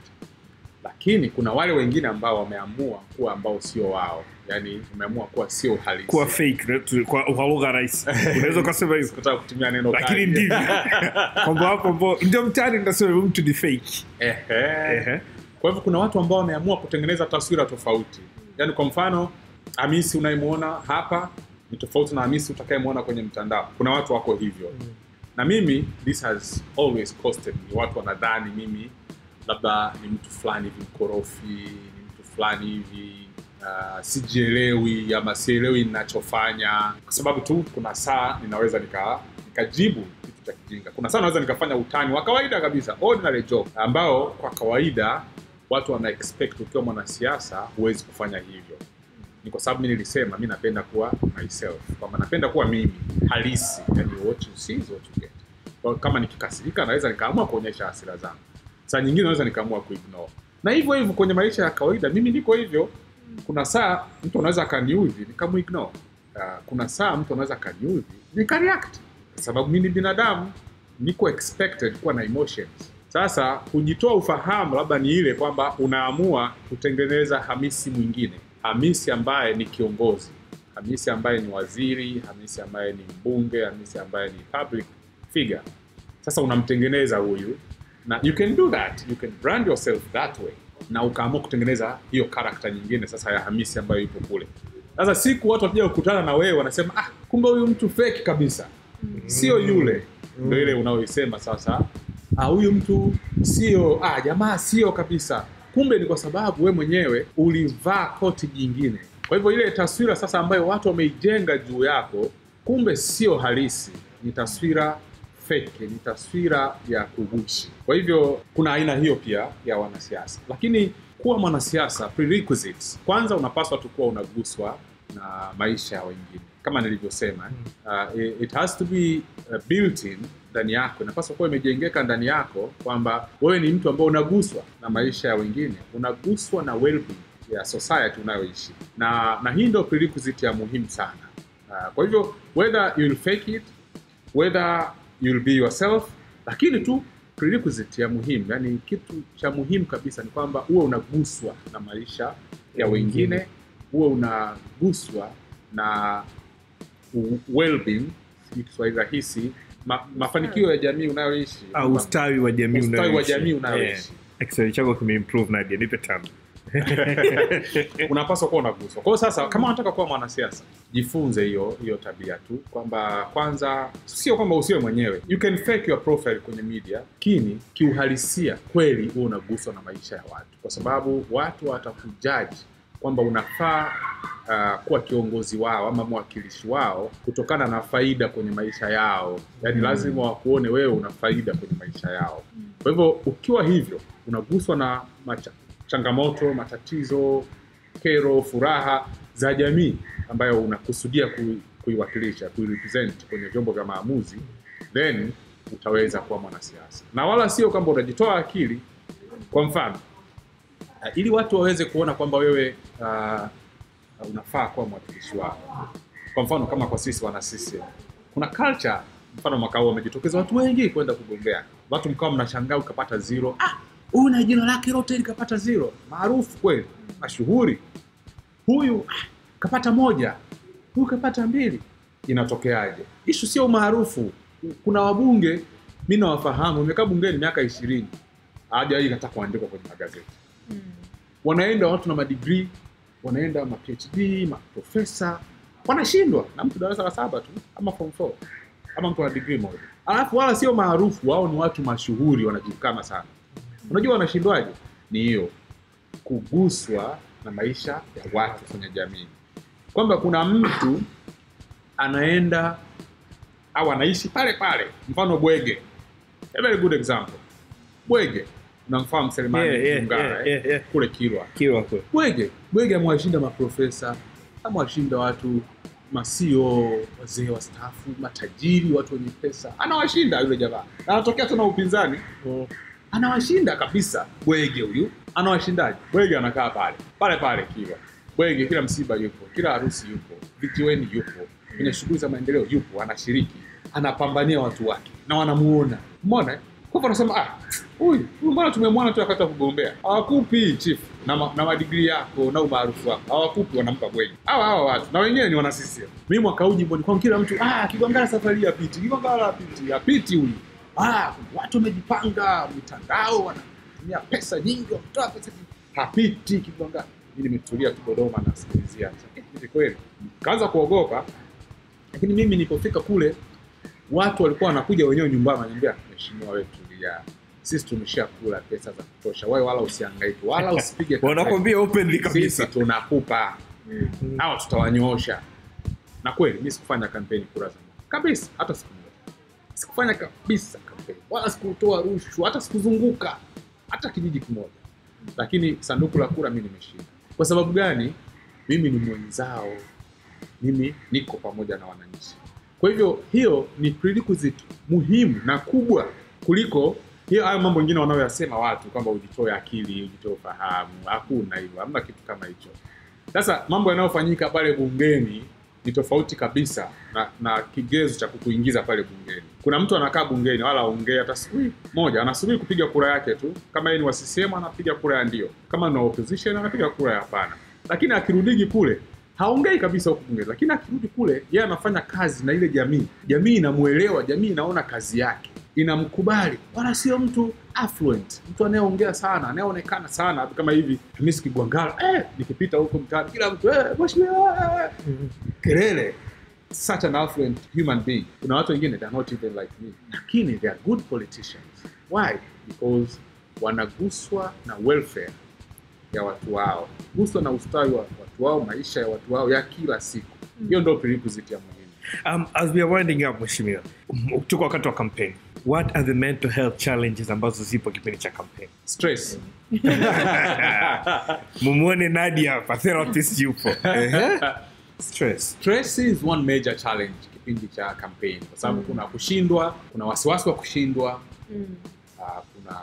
lakini kuna wale wengine ambao wameamua kuwa ambao sio wao yani wameamua kuwa sio halisi kuwa fake na tu- kwa kwa lugha rahisi unaweza ukasema hivyo Sikutaka kutumia neno lakini kali. ndivyo kwamba hapo ambao ndio mtani ndasema huyu mtu ni fake Ehe. Ehe. kwa hivyo kuna watu ambao wameamua kutengeneza taswira tofauti yaani kwa mfano hamisi unayemwona hapa ni tofauti na hamisi utakayemwona kwenye mtandao kuna watu wako hivyo na mimi this has always costed me watu wanadhani mimi labda ni mtu fulani hivi mkorofi ni mtu fulani hivi uh, sijielewi ama sielewi ninachofanya kwa sababu tu kuna saa ninaweza nika nikajibu kitu cha kijinga kuna saa naweza nikafanya utani wa kawaida kabisa ordinary joke ambao kwa kawaida watu wana expect ukiwa mwanasiasa huwezi kufanya hivyo ni kwa sababu mi nilisema mi napenda kuwa myself kwamba napenda kuwa mimi halisi yani what you see is what you get kwa kama nikikasirika naweza nikaamua kuonyesha hasira zangu saa nyingine naweza nikaamua kuignore na hivyo hivyo kwenye maisha ya kawaida mimi niko hivyo kuna saa mtu anaweza akaniudhi nikamuignore uh, kuna saa mtu anaweza akaniudhi nikareact kwa sababu mi ni binadamu niko expected kuwa na emotions sasa kujitoa ufahamu labda ni ile kwamba unaamua kutengeneza hamisi mwingine hamisi ambaye ni kiongozi hamisi ambaye ni waziri hamisi ambaye ni mbunge hamisi ambaye ni public figure sasa unamtengeneza huyu na you can do that you can brand yourself that way na ukaamua kutengeneza hiyo karakta nyingine sasa ya hamisi ambayo ipo kule sasa siku watu wakija kukutana na wewe wanasema ah kumbe huyu mtu fake kabisa sio yule ndo ile unaoisema sasa ah, huyu mtu sio ah, jamaa sio kabisa kumbe ni kwa sababu we mwenyewe ulivaa koti jingine kwa hivyo ile taswira sasa ambayo watu wameijenga juu yako kumbe sio halisi ni taswira fake ni taswira ya kugushi kwa hivyo kuna aina hiyo pia ya wanasiasa lakini kuwa mwanasiasa prerequisites kwanza unapaswa tu kuwa unaguswa na maisha ya wengine kama nilivyosema uh, it- it has to be uh, built in ndani yako inapaswa kuwa imejengeka ndani yako kwamba wewe ni mtu ambao unaguswa na maisha ya wengine unaguswa na well-being ya society unayoishi na na hii ndio prerequisite ya muhimu sana uh, kwa hivyo whether you'll fake it whether you'll be yourself lakini tu prerequisite ya muhimu yani kitu cha muhimu kabisa ni kwamba uwe unaguswa na maisha ya wengine uwe unaguswa na u- well-being sijui kiswahili rahisi ma, mafanikio ya jamii unayoishi au ustawi wa jamii Ustawi wa unayoishi. jamii unayoishi. Yeah. Kiswahili chako kimeimprove Nadia, nipe tano. unapaswa kuwa unaguswa. Kwa hiyo sasa, kama unataka kuwa mwanasiasa, jifunze hiyo hiyo tabia tu, kwamba kwanza, sio kwamba usiwe mwenyewe, you can fake your profile kwenye media, lakini kiuhalisia kweli huwa unaguswa na maisha ya watu, kwa sababu watu watakujaji kwamba unafaa uh, kuwa kiongozi wao ama mwakilishi wao kutokana na faida kwenye maisha yao, yaani lazima wakuone wewe una faida kwenye maisha yao. Kwa hivyo ukiwa hivyo unaguswa na macha, changamoto, matatizo, kero, furaha za jamii ambayo unakusudia kui, kuiwakilisha, kuirepresent kwenye vyombo vya maamuzi, then utaweza kuwa mwanasiasa, na wala sio kwamba unajitoa akili. Kwa mfano uh, ili watu waweze kuona kwamba wewe uh, unafaa kuwa mwakilishi wao. Kwa mfano kama kwa sisi wana CCM kuna culture, mfano mwaka huu wamejitokeza watu wengi kwenda kugombea, watu mkawa mnashangaa ukapata zero. Ah, huyu na jina lake lote likapata zero, maarufu kweli, mashuhuri. Huyu ah, kapata moja, huyu kapata mbili. Inatokeaje? Ishu sio umaarufu. Kuna wabunge mi nawafahamu, nimekaa bungeni miaka ishirini, hawajawahi hata kuandikwa kwenye magazeti wanaenda watu na madigrii wanaenda ma phd maprofesa wanashindwa na mtu darasa la saba tu ama form four ama mtu ana digrii moja alafu wala sio maarufu wao ni watu mashuhuri wanajulikana sana unajua wanashindwaje ni hiyo kuguswa na maisha ya watu kwenye jamii kwamba kuna mtu anaenda au anaishi pale pale mfano bwege a very good example bwege unamfahamu selemani Yeah, yeah, Mungara, yeah, eh? yeah, yeah. kule kilwa Kiwa kwe. bwege bwege amewashinda maprofesa amewashinda watu masio wazee wastaafu matajiri watu wenye pesa anawashinda yule jamaa na anatokea tena upinzani anawashinda kabisa bwege huyu anawashindaje bwege anakaa pale pale pale kiwa bwege kila msiba yupo kila harusi yupo vijiweni yupo kwenye shughuli za maendeleo yupo anashiriki anapambania watu wake na wanamuona mona kwa hivyo anasema ah huyu huyu mbona tumemwona tu wakati wa kugombea hawakupi chief na, ma, na madigrii yako na umaarufu wako hawakupi wanampa bwege hawa hawa watu na wenyewe ni wana CCM mi mwaka huu jimboni kwangu kila mtu ah kigongala safari hii apiti kigongala apiti apiti huyu ah watu wamejipanga mitandao wanatumia pesa nyingi wametoa pesa nyingi hapiti kigongala mi nimetulia tu dodoma nasikilizia Eh, hivi kweli kaanza kuogopa lakini mimi nilipofika kule watu walikuwa wanakuja wenyewe nyumbani wananiambia mheshimiwa wetu tulia sisi tumeshakula pesa za kutosha wewe wala usihangaike wala usipige kampeni. wanakwambia openly sisi kabisa tunakupa au tutawanyoosha na kweli mi sikufanya kampeni kura za maoni. kabisa hata siku moja sikufanya kabisa kampeni wala sikutoa rushwa hata sikuzunguka hata kijiji kimoja lakini sanduku la kura mi nimeshinda kwa sababu gani mimi ni mwenzao mimi niko pamoja na wananchi kwa hivyo hiyo ni prerequisite muhimu na kubwa kuliko hiyo hayo mambo mengine wanayoyasema watu kwamba ujitoe akili ujitoe ufahamu hakuna hivyo hamna kitu kama hicho sasa mambo yanayofanyika pale bungeni ni tofauti kabisa na, na kigezo cha kukuingiza pale bungeni kuna mtu anakaa bungeni wala aongee hata siku hii moja anasubiri kupiga kura yake tu kama yeye ni wa CCM anapiga kura ya ndio kama ni wa opposition anapiga kura ya hapana lakini akirudigi kule haongei kabisa huku bungeni lakini akirudi kule yeye anafanya kazi na ile jamii jamii inamuelewa jamii inaona kazi yake inamkubali wala sio mtu affluent mtu anayeongea sana anayeonekana sana kama hivi Hamisi Kigwangala eh, nikipita huko mtaani kila mtu eh, mheshimiwa eh, kelele such an affluent human being kuna watu wengine they are not even like me lakini they are good politicians why because wanaguswa na welfare ya watu wao guswa na ustawi wa watu wao maisha ya watu wao ya kila siku hiyo ndio prerequisite ya muhimu Um, as we are winding up mheshimiwa m- tuko wakati wa campaign what are the mental health challenges ambazo zipo kipindi cha campaign stress mumwone nadia hapa therapist yupo Ehe. stress stress is one major challenge kipindi cha campaign kwa sababu kuna kushindwa kuna wasiwasi wa kushindwa uh, kuna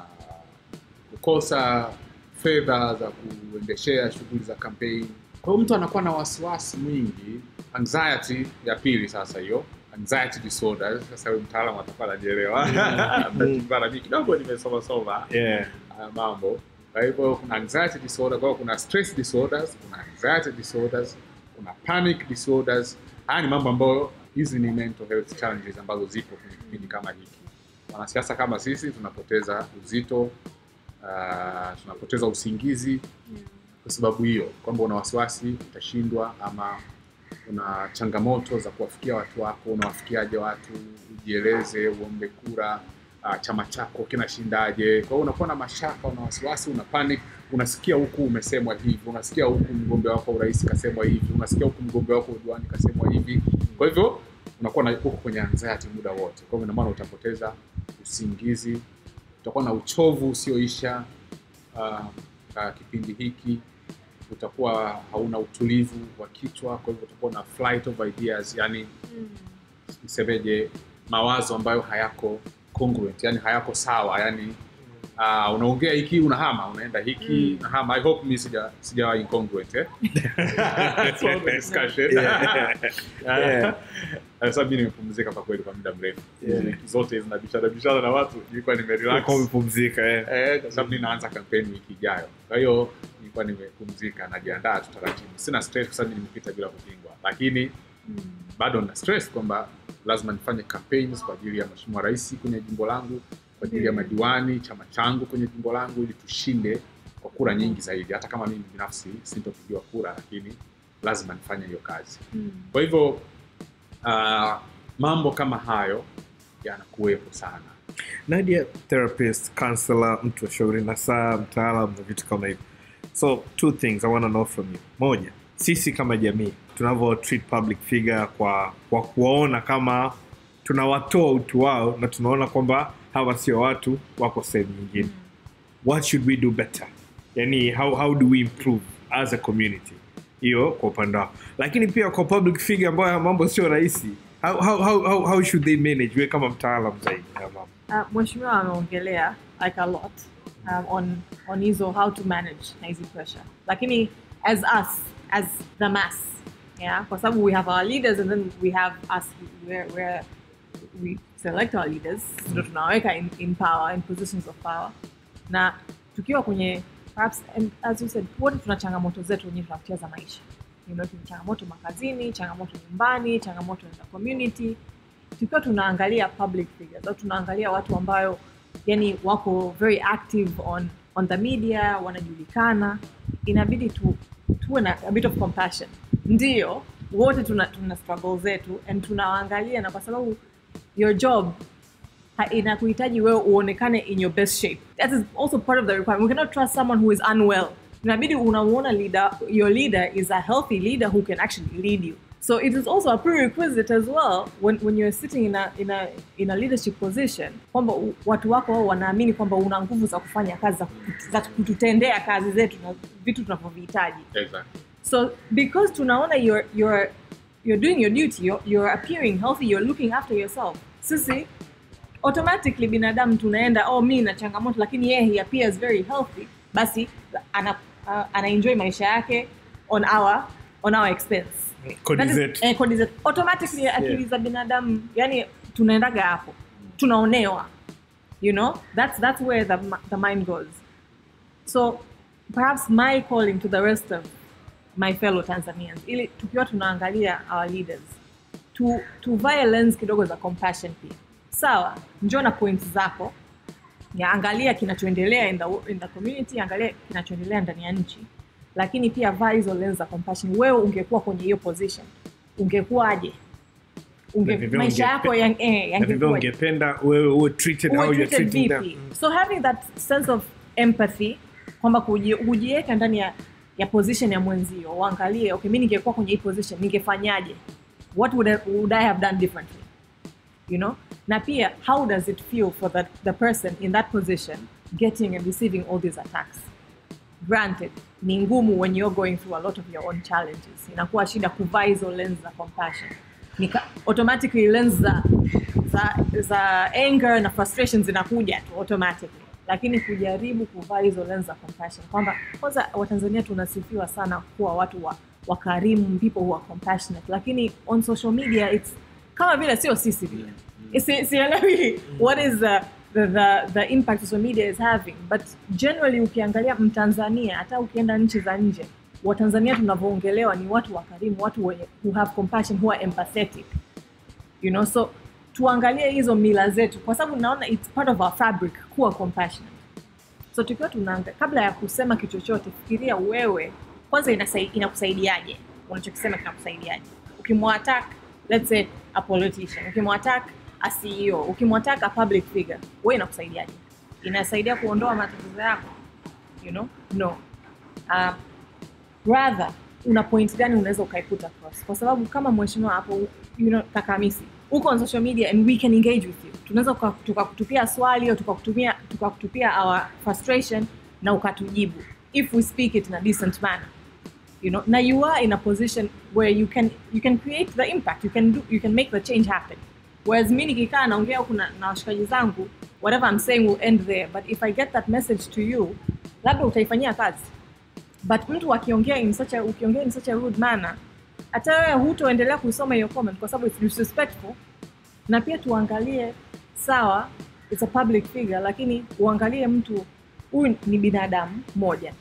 kukosa fedha za kuendeshea shughuli za campaign kwa hiyo mtu anakuwa na wasiwasi mwingi anxiety ya pili sasa hiyo anxiety disorder sasa huyu mtaalamu atakuwa anajielewa Mara mimi kidogo nimesoma soma yeah. haya mambo kwa hivyo kuna anxiety disorder kwa hiyo kuna stress disorders kuna anxiety disorders kuna panic disorders haya ni mambo ambayo hizi ni mental health challenges ambazo zipo kwenye kipindi kama hiki wanasiasa kama sisi tunapoteza uzito uh, tunapoteza usingizi kwa sababu hiyo kwamba una wasiwasi utashindwa ama una changamoto za kuwafikia watu wako unawafikiaje watu ujieleze uombe kura uh, chama chako kinashindaje kwa hiyo unakuwa na mashaka una wasiwasi una panic unasikia huku umesemwa hivi unasikia huku mgombea wako urais kasemwa hivi unasikia huku mgombea wako udiwani kasemwa hivi kwa hivyo unakuwa na huko kwenye anxiety muda wote kwa hivyo ina maana utapoteza usingizi utakuwa na uchovu usioisha uh, uh, kipindi hiki utakuwa hauna utulivu wa kichwa kwa hivyo utakuwa na flight of ideas yani nisemeje mawazo ambayo hayako congruent yani hayako sawa yani uh, unaongea hiki unahama unaenda hiki Mm. unahama i hope mi sija sijawa incongruent eh? That's all the discussion Yeah. Yeah. Eh, sababu mi nimepumzika kwa kweli kwa muda mrefu Yeah. Wiki zote zinabishana bishana na watu nilikuwa nimerelax Ulikuwa umepumzika eh. Eh, kwa sababu ninaanza kampeni wiki ijayo kwa hiyo nilikuwa nimepumzika najiandaa tu taratibu sina stress kwa sababu nimepita bila kupingwa lakini bado na stress kwamba lazima nifanye campaigns kwa ajili ya mheshimiwa rais kwenye jimbo langu kwa ajili ya Mm. madiwani chama changu kwenye jimbo langu ili tushinde kwa kura nyingi zaidi hata kama mimi binafsi sintopigiwa kura lakini lazima nifanye hiyo kazi kwa hivyo uh, mambo kama hayo yanakuwepo sana nadia therapist counselor mtu wa shauri na saa mtaalam na vitu kama hivyo so two things i want to know from you moja sisi kama jamii tunavyo treat public figure kwa kwa kuwaona kama tunawatoa utu wao na tunaona kwamba hawa sio watu wako sehemu nyingine what should we do better yani how, how do we improve as a community hiyo kwa upande wao lakini pia kwa public figure ambayo mambo sio rahisi how, how, how, how, how should they manage we kama mtaalam zaidi ya mambo Uh, mheshimiwa ameongelea like a lot um, on on hizo how to manage na hizi pressure lakini as us as the mass yeah kwa sababu we have our leaders and then we have us where, where we select our leaders ndo tunaweka in, in power in positions of power na tukiwa kwenye perhaps and as you said wote tuna changamoto zetu wenyewe tunapitia za maisha you know, tuna changamoto makazini changamoto nyumbani changamoto za community tukiwa tunaangalia public figures au tunaangalia watu ambayo yani wako very active on on the media wanajulikana inabidi tu, tuwe na a bit of compassion ndio wote tuna, tuna struggle zetu and tunawaangalia na kwa sababu your job ha- inakuhitaji wewe uonekane in your best shape that is also part of the requirement we cannot trust someone who is unwell inabidi unamuona leader your leader is a healthy leader who can actually lead you so it is also a prerequisite as well when, when you're sitting in a, in a, in a leadership position kwamba u- watu wako wao wanaamini kwamba una nguvu za kufanya kazi za kutu- za kututendea kazi zetu na vitu tunavyovihitaji Exactly. So because tunaona you're you're you're doing your duty, you're, you're appearing healthy, you're looking after yourself. Sisi automatically binadamu tunaenda oh mi na changamoto lakini yeye he appears very healthy basi ana uh, ana enjoy maisha yake on our on our expense. Kodi That is- zetu. eh, kodi zetu. Automatically akili za binadamu yani tunaendaga hapo. Tunaonewa. You know? That's that's where the mi- the mind goes. So perhaps my calling to the rest of my fellow Tanzanians, ili tukiwa tunaangalia our leaders, tu, tuvae lens kidogo za compassion pia. Sawa, njoo na points zako, ya angalia kinachoendelea in the, in the community, angalia kinachoendelea ndani ya nchi, lakini pia vaa hizo lens za compassion. Wewe ungekuwa kwenye hiyo position, ungekuwaje? Unge, Na vivyo maisha ungepe- yako yang, eh, na vivyo yangekuwaje? ungependa wewe uwe treated how uwe you're treated treating them vipi so having that sense of empathy kwamba kuji- kujiweka ndani ya, ya position ya mwenzio uangalie okay mi ningekuwa kwenye hii position ningefanyaje what would I, would I have done differently you know na pia how does it feel for that, the person in that position getting and receiving all these attacks granted ni ngumu when you're going through a lot of your own challenges inakuwa shida kuvaa hizo lens za compassion Nika, automatically lens za, za, za anger na frustration zinakuja tu automatically lakini kujaribu kuvaa hizo lens za compassion kwamba kwanza watanzania tunasifiwa sana kuwa watu wa wakarimu people who are compassionate lakini on social media it's kama vile sio sisi vile Si- sielewi what is the, the, the, the impact social media is having but generally ukiangalia mtanzania hata ukienda nchi za nje watanzania tunavyoongelewa ni watu wakarimu watu wenye, who have compassion who are empathetic you know so tuangalie hizo mila zetu kwa sababu naona it's part of our fabric kuwa compassionate so tukiwa tunaanga kabla ya kusema kitu chochote fikiria wewe kwanza inasai- inakusaidiaje unachokisema kinakusaidiaje ukimwattack let's say a politician ukimwattack a ceo ukimwattack a public figure wewe inakusaidiaje inasaidia kuondoa matatizo yako you know no uh, rather una point gani unaweza ukaiput across kwa sababu kama mheshimiwa hapo you know, kaka Hamisi uko on social media and we can engage with you tunaweza tuka- tukakutupia swali au tukakutupia tukakutupia our frustration na ukatujibu if we speak it in a decent manner you know na you are in a position where you can you can create the impact you can do you can make the change happen whereas mi nikikaa naongea huku na, na washikaji zangu whatever I'm saying will end there but if I get that message to you labda utaifanyia kazi but mtu akiongea in such a ukiongea in such a rude manner hata wewe hutoendelea kuisoma hiyo comment kwa sababu it's disrespectful na pia tuangalie sawa it's a public figure lakini uangalie mtu huyu ni binadamu moja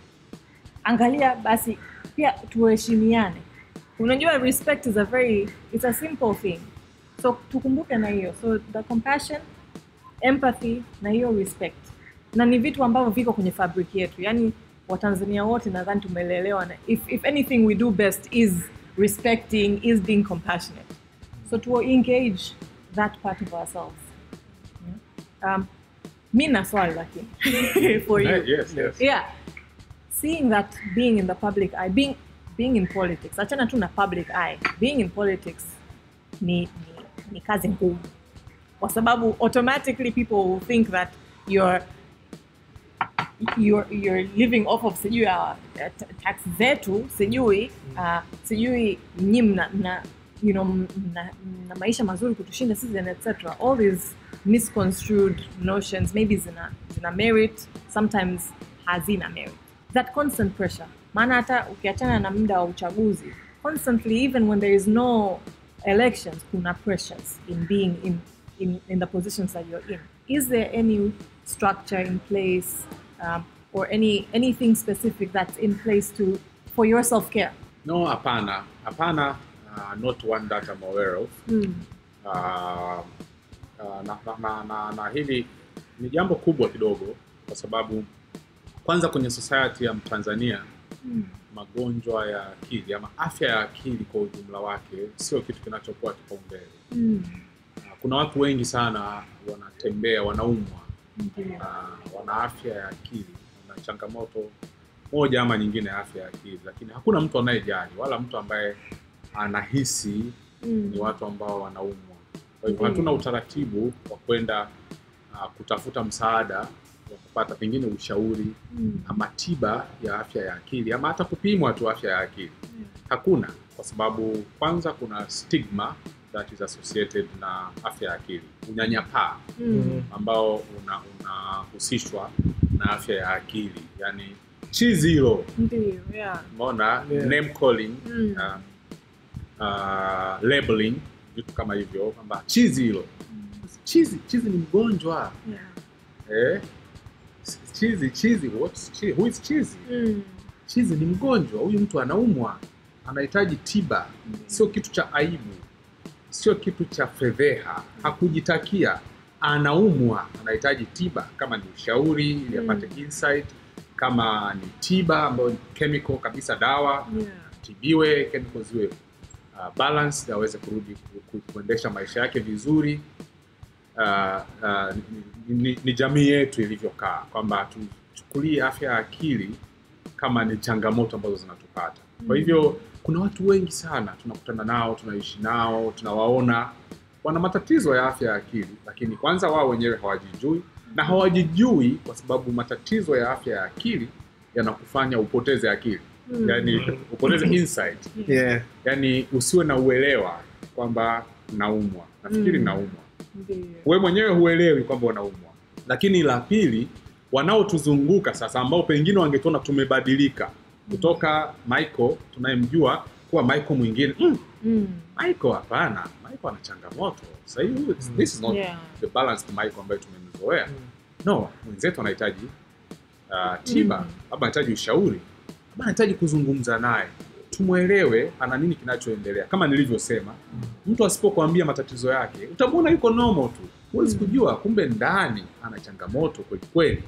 angalia basi pia tuheshimiane unajua respect is a very it's a simple thing so tukumbuke na hiyo so the compassion empathy na hiyo respect na ni vitu ambavyo viko kwenye fabric yetu yaani watanzania wote nadhani tumelelewa na if, if anything we do best is respecting is being compassionate so to engage that part of ourselves yeah? um, mi na swali lakini for you yes, yes. yeah seeing that being in the public eye being being in politics achana tu na public eye being in politics ni, ni, ni kazi ngumu kwa sababu automatically people will think that you're you're, you're living off of sijui uh, t- tax zetu sijui uh, sijui nyi mna, mna you know mna, mna maisha mazuri kutushinda sisi and etc all these misconstrued notions maybe zina, zina merit sometimes hazina merit that constant pressure maana hata ukiachana na muda wa uchaguzi constantly even when there is no elections kuna pressures in being in, in, in the positions that you're in is there any structure in place um, or any anything specific that's in place to for your self-care no hapana hapana uh, not one that I'm aware of mm. uh, uh, na, na, na, na, na hili ni jambo kubwa kidogo kwa sababu kwanza kwenye society ya Tanzania Mm. magonjwa ya akili ama afya ya akili kwa ujumla wake sio kitu kinachokuwa kipaumbele. Mm. Uh, Kuna watu wengi sana wanatembea wanaumwa, Ndiyo. uh, wana afya ya akili, wana changamoto moja ama nyingine ya afya ya akili, lakini hakuna mtu anayejali wala mtu ambaye anahisi Mm. ni watu ambao wanaumwa. Kwa hivyo Mm. hatuna utaratibu wa kwenda uh, kutafuta msaada wa kupata pengine ushauri Mm. ama tiba ya afya ya akili ama hata kupimwa tu afya ya akili. Hakuna, kwa sababu kwanza kuna stigma that is associated na afya ya akili, unyanyapaa Mm. ambao una- unahusishwa na afya ya akili, yani chizi hilo, Ndiyo, yeah. umeona Yeah. name calling Mm. uh, uh, labeling vitu kama hivyo kwamba chizi hilo chizi chizi ni mgonjwa Yeah. eh? chizi chizi what's chizi? Who is chizi Mm. chizi ni mgonjwa huyu mtu anaumwa anahitaji tiba sio kitu cha aibu sio kitu cha fedheha hakujitakia anaumwa anahitaji tiba kama ni ushauri ili Mm. apate insight kama ni tiba ambayo ni chemical kabisa dawa Yeah. tibiwe chemical ziwe uh, balanced aweze kurudi ku- ku- kuendesha maisha yake vizuri uh, uh, ni, ni, ni jamii yetu ilivyokaa kwamba tuchukulie afya ya akili kama ni changamoto ambazo zinatupata kwa hivyo kuna watu wengi sana tunakutana nao tunaishi nao tunawaona wana matatizo ya afya ya akili lakini kwanza wao wenyewe hawajijui na hawajijui kwa sababu matatizo ya afya ya akili yanakufanya upoteze akili Mm. yani upoteze insight yeah. yani usiwe na uelewa kwamba naumwa nafikiri Mm. naumwa Ndiyo. we mwenyewe huelewi kwamba unaumwa lakini la pili wanaotuzunguka sasa ambao pengine wangetuona tumebadilika kutoka michael tunayemjua kuwa michael mwingine mm, Mm. michael hapana michael ana changamoto sahii this is not Yeah. the balanced michael ambayo tumemzoea no mwenzetu anahitaji uh, tiba Mm. labda anahitaji ushauri labda anahitaji kuzungumza naye tumwelewe ana nini kinachoendelea kama nilivyosema mtu asipokuambia matatizo yake utamwona yuko normal tu huwezi Mm. kujua kumbe ndani ana changamoto kwelikweli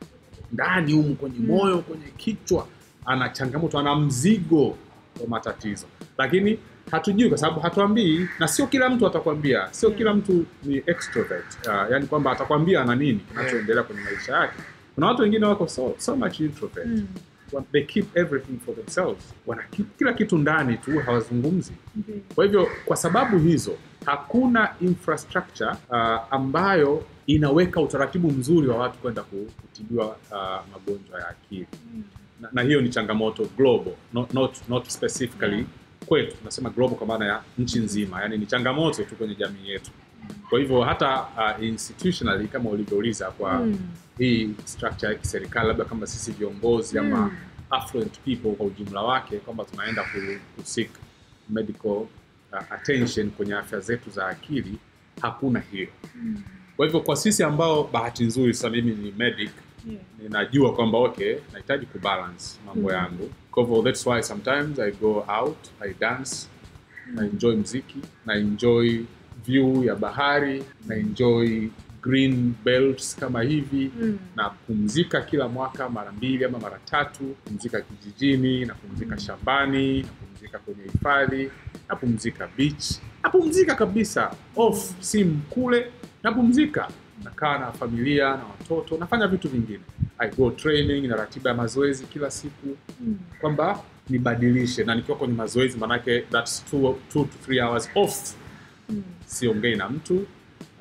ndani humu kwenye Mm. moyo kwenye kichwa ana changamoto ana mzigo wa matatizo lakini hatujui kwa sababu hatuambii na sio kila mtu atakwambia sio Yeah. kila mtu ni extrovert uh, yani kwamba atakwambia ana nini kinachoendelea kwenye maisha yake kuna watu wengine wako so, so much introvert Mm. Wa- they keep everything for themselves wana keep kila kitu ndani tu hawazungumzi Ndiyo. kwa hivyo kwa sababu hizo hakuna infrastructure uh, ambayo inaweka utaratibu mzuri wa watu kwenda ku- kutibiwa uh, magonjwa ya akili na, na hiyo ni changamoto global not, not, not specifically Yeah. kwetu tunasema global kwa maana ya nchi nzima yani ni changamoto tu kwenye jamii yetu kwa hivyo hata uh, institutionally kama ulivyouliza kwa Mm. hii structure ya kiserikali labda kama sisi viongozi ama Mm. affluent people kwa ujumla wake kwamba tunaenda ku, ku seek medical uh, attention kwenye afya zetu za akili hakuna hiyo kwa hivyo kwa sisi ambao bahati nzuri sasa mimi ni medic Yeah. ninajua kwamba okay nahitaji kubalance mambo Mm. yangu kwa hivyo that's why sometimes i go out i dance na enjoy mziki na enjoy view ya bahari na enjoy green belts kama hivi Mm. napumzika kila mwaka mara mbili ama mara tatu pumzika kijijini napumzika shambani napumzika kwenye hifadhi napumzika beach napumzika kabisa off simu kule napumzika nakaa na familia na watoto nafanya vitu vingine i go training na ratiba ya mazoezi kila siku Mm. kwamba nibadilishe na nikiwa kwenye mazoezi manake thats two, two to three hours off Mm. siongei na mtu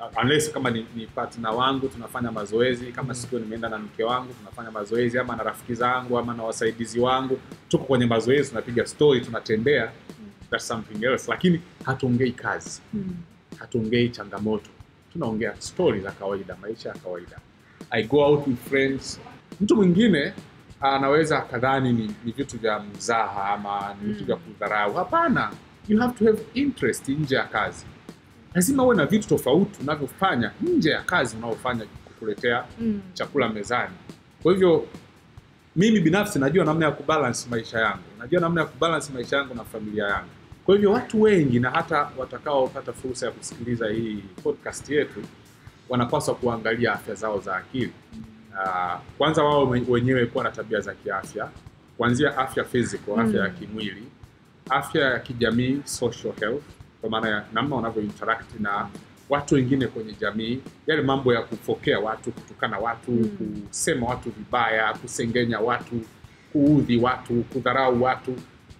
unless kama ni, ni partner wangu tunafanya mazoezi kama siku nimeenda na mke wangu tunafanya mazoezi ama na rafiki zangu ama na wasaidizi wangu tuko kwenye mazoezi tunapiga story tunatembea that's something else lakini hatuongei kazi hatuongei changamoto tunaongea stori za kawaida maisha ya kawaida i go out with friends mtu mwingine anaweza akadhani ni, ni vitu vya mzaha ama ni vitu vya kudharau hapana you have to have interest nje ya kazi lazima uwe na vitu tofauti unavyofanya nje ya kazi unaofanya kukuletea Mm. chakula mezani kwa hivyo mimi binafsi najua namna ya kubalance maisha yangu najua namna ya kubalance maisha yangu na familia yangu kwa hivyo watu wengi na hata watakaopata fursa ya kusikiliza hii podcast yetu wanapaswa kuangalia afya zao za akili uh, kwanza wao we- wenyewe kuwa na tabia za kiafya kuanzia afya physical afya ya kimwili afya ya kijamii social health kwa maana ya namna wanavyo interact na watu wengine kwenye jamii yale mambo ya kufokea watu kutukana watu kusema watu vibaya kusengenya watu kuudhi watu kudharau watu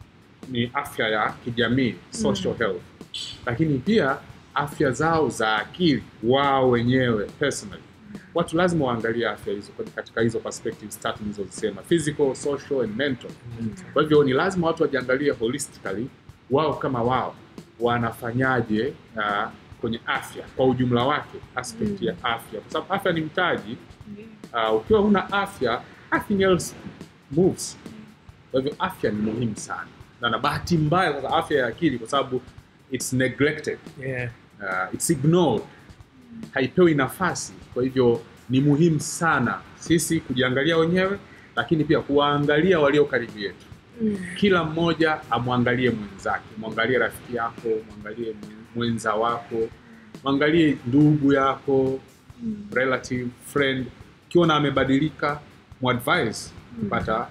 ni afya ya kijamii social health lakini pia afya zao za akili wao wenyewe personally watu lazima waangalie afya hizo kwenye- katika hizo perspectives tatu nilizozisema physical social and mental kwa hivyo ni lazima watu wajiangalie holistically wao kama wao wanafanyaje uh, kwenye afya kwa ujumla wake aspect ya afya kwa sababu afya ni mtaji uh, ukiwa huna afya nothing else moves kwa hivyo afya ni muhimu sana na na bahati mbaya sasa afya ya akili kwa sababu it's neglected Yeah. uh, it's ignored haipewi nafasi kwa hivyo ni muhimu sana sisi kujiangalia wenyewe lakini pia kuwaangalia walio karibu yetu kila mmoja amwangalie mwenzake mwangalie rafiki yako mwangalie mwenza wako mwangalie ndugu yako relative friend ukiona amebadilika muadvise kupata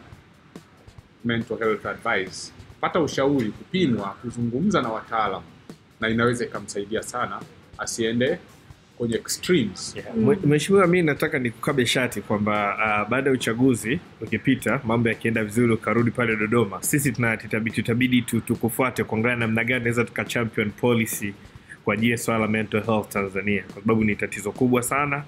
mental health advice pata ushauri kupimwa kuzungumza na wataalam na inaweza ikamsaidia sana asiende kwenye extremes Yeah. Mwe- Mheshimiwa, mi nataka nikukabe shati kwamba uh, baada ya uchaguzi ukipita, mambo yakienda vizuri, ukarudi pale Dodoma, sisi tuna- tutabidi tutabidi tu- tukufuate kuangalia namna gani naweza tuka champion policy kwa ajili ya swala la mental health Tanzania, kwa sababu ni tatizo kubwa sana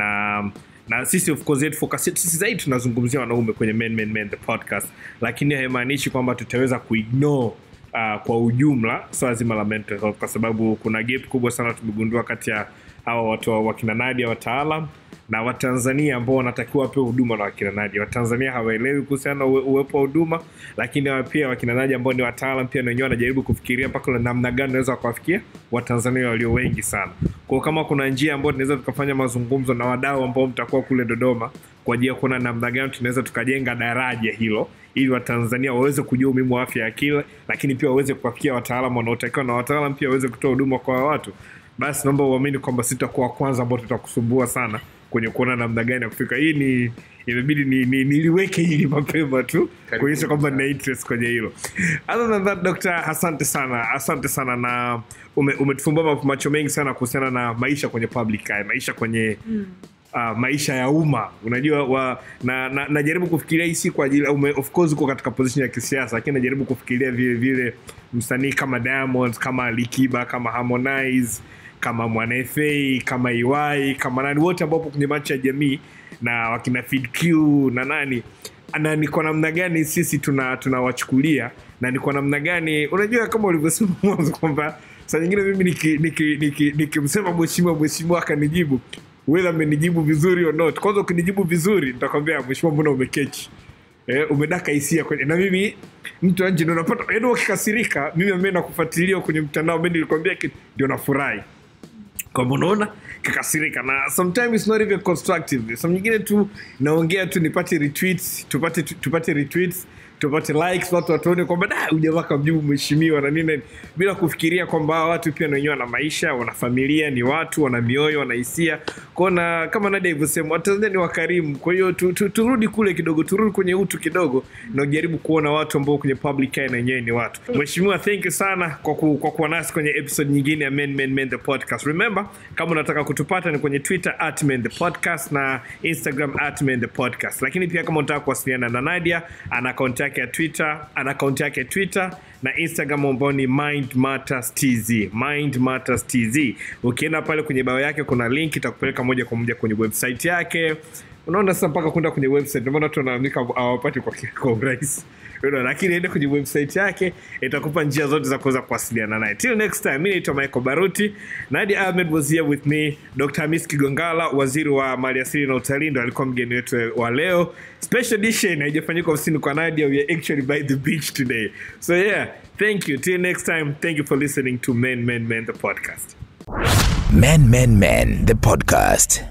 na na sisi of course yetu focus yetu sisi zaidi tunazungumzia wanaume kwenye men, men, men, the podcast, lakini haimaanishi kwamba tutaweza kuignore uh, kwa ujumla swala zima la mental health, kwa sababu kuna gap kubwa sana tumegundua kati ya hawa watu wa- wakina Nadia wataalam na Watanzania ambao wanatakiwa wapewe huduma na wakina Nadia. Watanzania hawaelewi kuhusiana na uwe- uwepo wa huduma, lakini hawa pia wakina Nadia ambao ni wataalam pia na wenyewe wanajaribu kufikiria mpaka na namna gani wanaweza wakawafikia Watanzania walio wengi sana. Kwa hiyo kama kuna njia ambayo tunaweza tukafanya mazungumzo na wadau ambao mtakuwa kule Dodoma kwa ajili ya kuona namna gani tunaweza tukajenga daraja hilo ili Watanzania waweze kujua umuhimu wa afya ya akili, lakini pia waweze kuwafikia wataalamu wanaotakiwa na wataalamu pia waweze kutoa huduma kwa watu basi naomba uamini kwamba sitakuwa wa kwanza ambao tutakusumbua sana kwenye kuona namna gani ya kufika hii ni imebidi ni, ni, niliweke hili mapema tu Karibu kuonyesha kwamba sana. nina interest kwenye hilo other than that doctor asante sana asante sana na ume, umetufumbua ma- macho mengi sana kuhusiana na maisha kwenye public eye maisha kwenye uh, maisha ya umma unajua wa, na, na, najaribu kufikiria hii si kwa ajili ume, of course uko katika position ya kisiasa lakini najaribu kufikiria vile vile msanii kama Diamond kama Alikiba kama Harmonize kama Mwana FA kama Iwai kama nani wote ambao wapo kwenye macho ya jamii na wakina Fid Q na nani na ni kwa namna gani sisi tuna tunawachukulia na ni kwa namna gani unajua kama ulivyosema mwanzo kwamba saa nyingine mimi nikimsema niki, niki, niki mheshimiwa mheshimiwa akanijibu whether amenijibu vizuri or not kwanza ukinijibu vizuri nitakwambia mheshimiwa mbona umekechi eh, umedaka hisia kwenye na mimi mtu anje ndo napata yaani ukikasirika mimi ambaye nakufuatilia kwenye mtandao mimi nilikwambia kitu ndio nafurahi kwamba unaona kakasirika na sometimes it's not even constructive some nyingine tu naongea tu nipate retweets tupate tupate retweets tupate likes watu watuone kwamba da huyu jamaa kamjibu mheshimiwa na nini bila kufikiria kwamba hawa watu pia na wenyewe wana maisha wana familia ni watu wana mioyo wana hisia kwao na kama Nadia ilivyosema watanzania ni wakarimu kwa hiyo tu, tu, turudi kule kidogo turudi kwenye utu kidogo na ujaribu kuona watu ambao kwenye public eye na wenyewe ni watu mheshimiwa thank you sana kwa, ku, kwa kuwa nasi kwenye episode nyingine ya men, men, men the podcast remember kama unataka kutupata ni kwenye twitter at men the podcast na instagram at men the podcast lakini pia kama unataka kuwasiliana na nadia ana contact yake ya twitter ana akaunti yake ya twitter na instagram ambao ni mind matters tz mind matters tz ukienda pale kwenye bao yake kuna link itakupeleka moja kwa moja kwenye website yake unaona sasa mpaka kwenda kwenye website ndio maana watu wanalalamika hawapati kwa, kwa urahisi Unaona, lakini ende kwenye website yake itakupa njia zote za kuweza kuwasiliana naye till next time mi naitwa michael baruti nadi ahmed was here with me dr hamis kigongala waziri wa maliasili na utalii ndo alikuwa mgeni wetu wa leo special edition haijafanyika ofisini kwa nadia we are actually by the beach today so yeah thank you till next time thank you for listening to men men men the podcast Men Men Men, the podcast.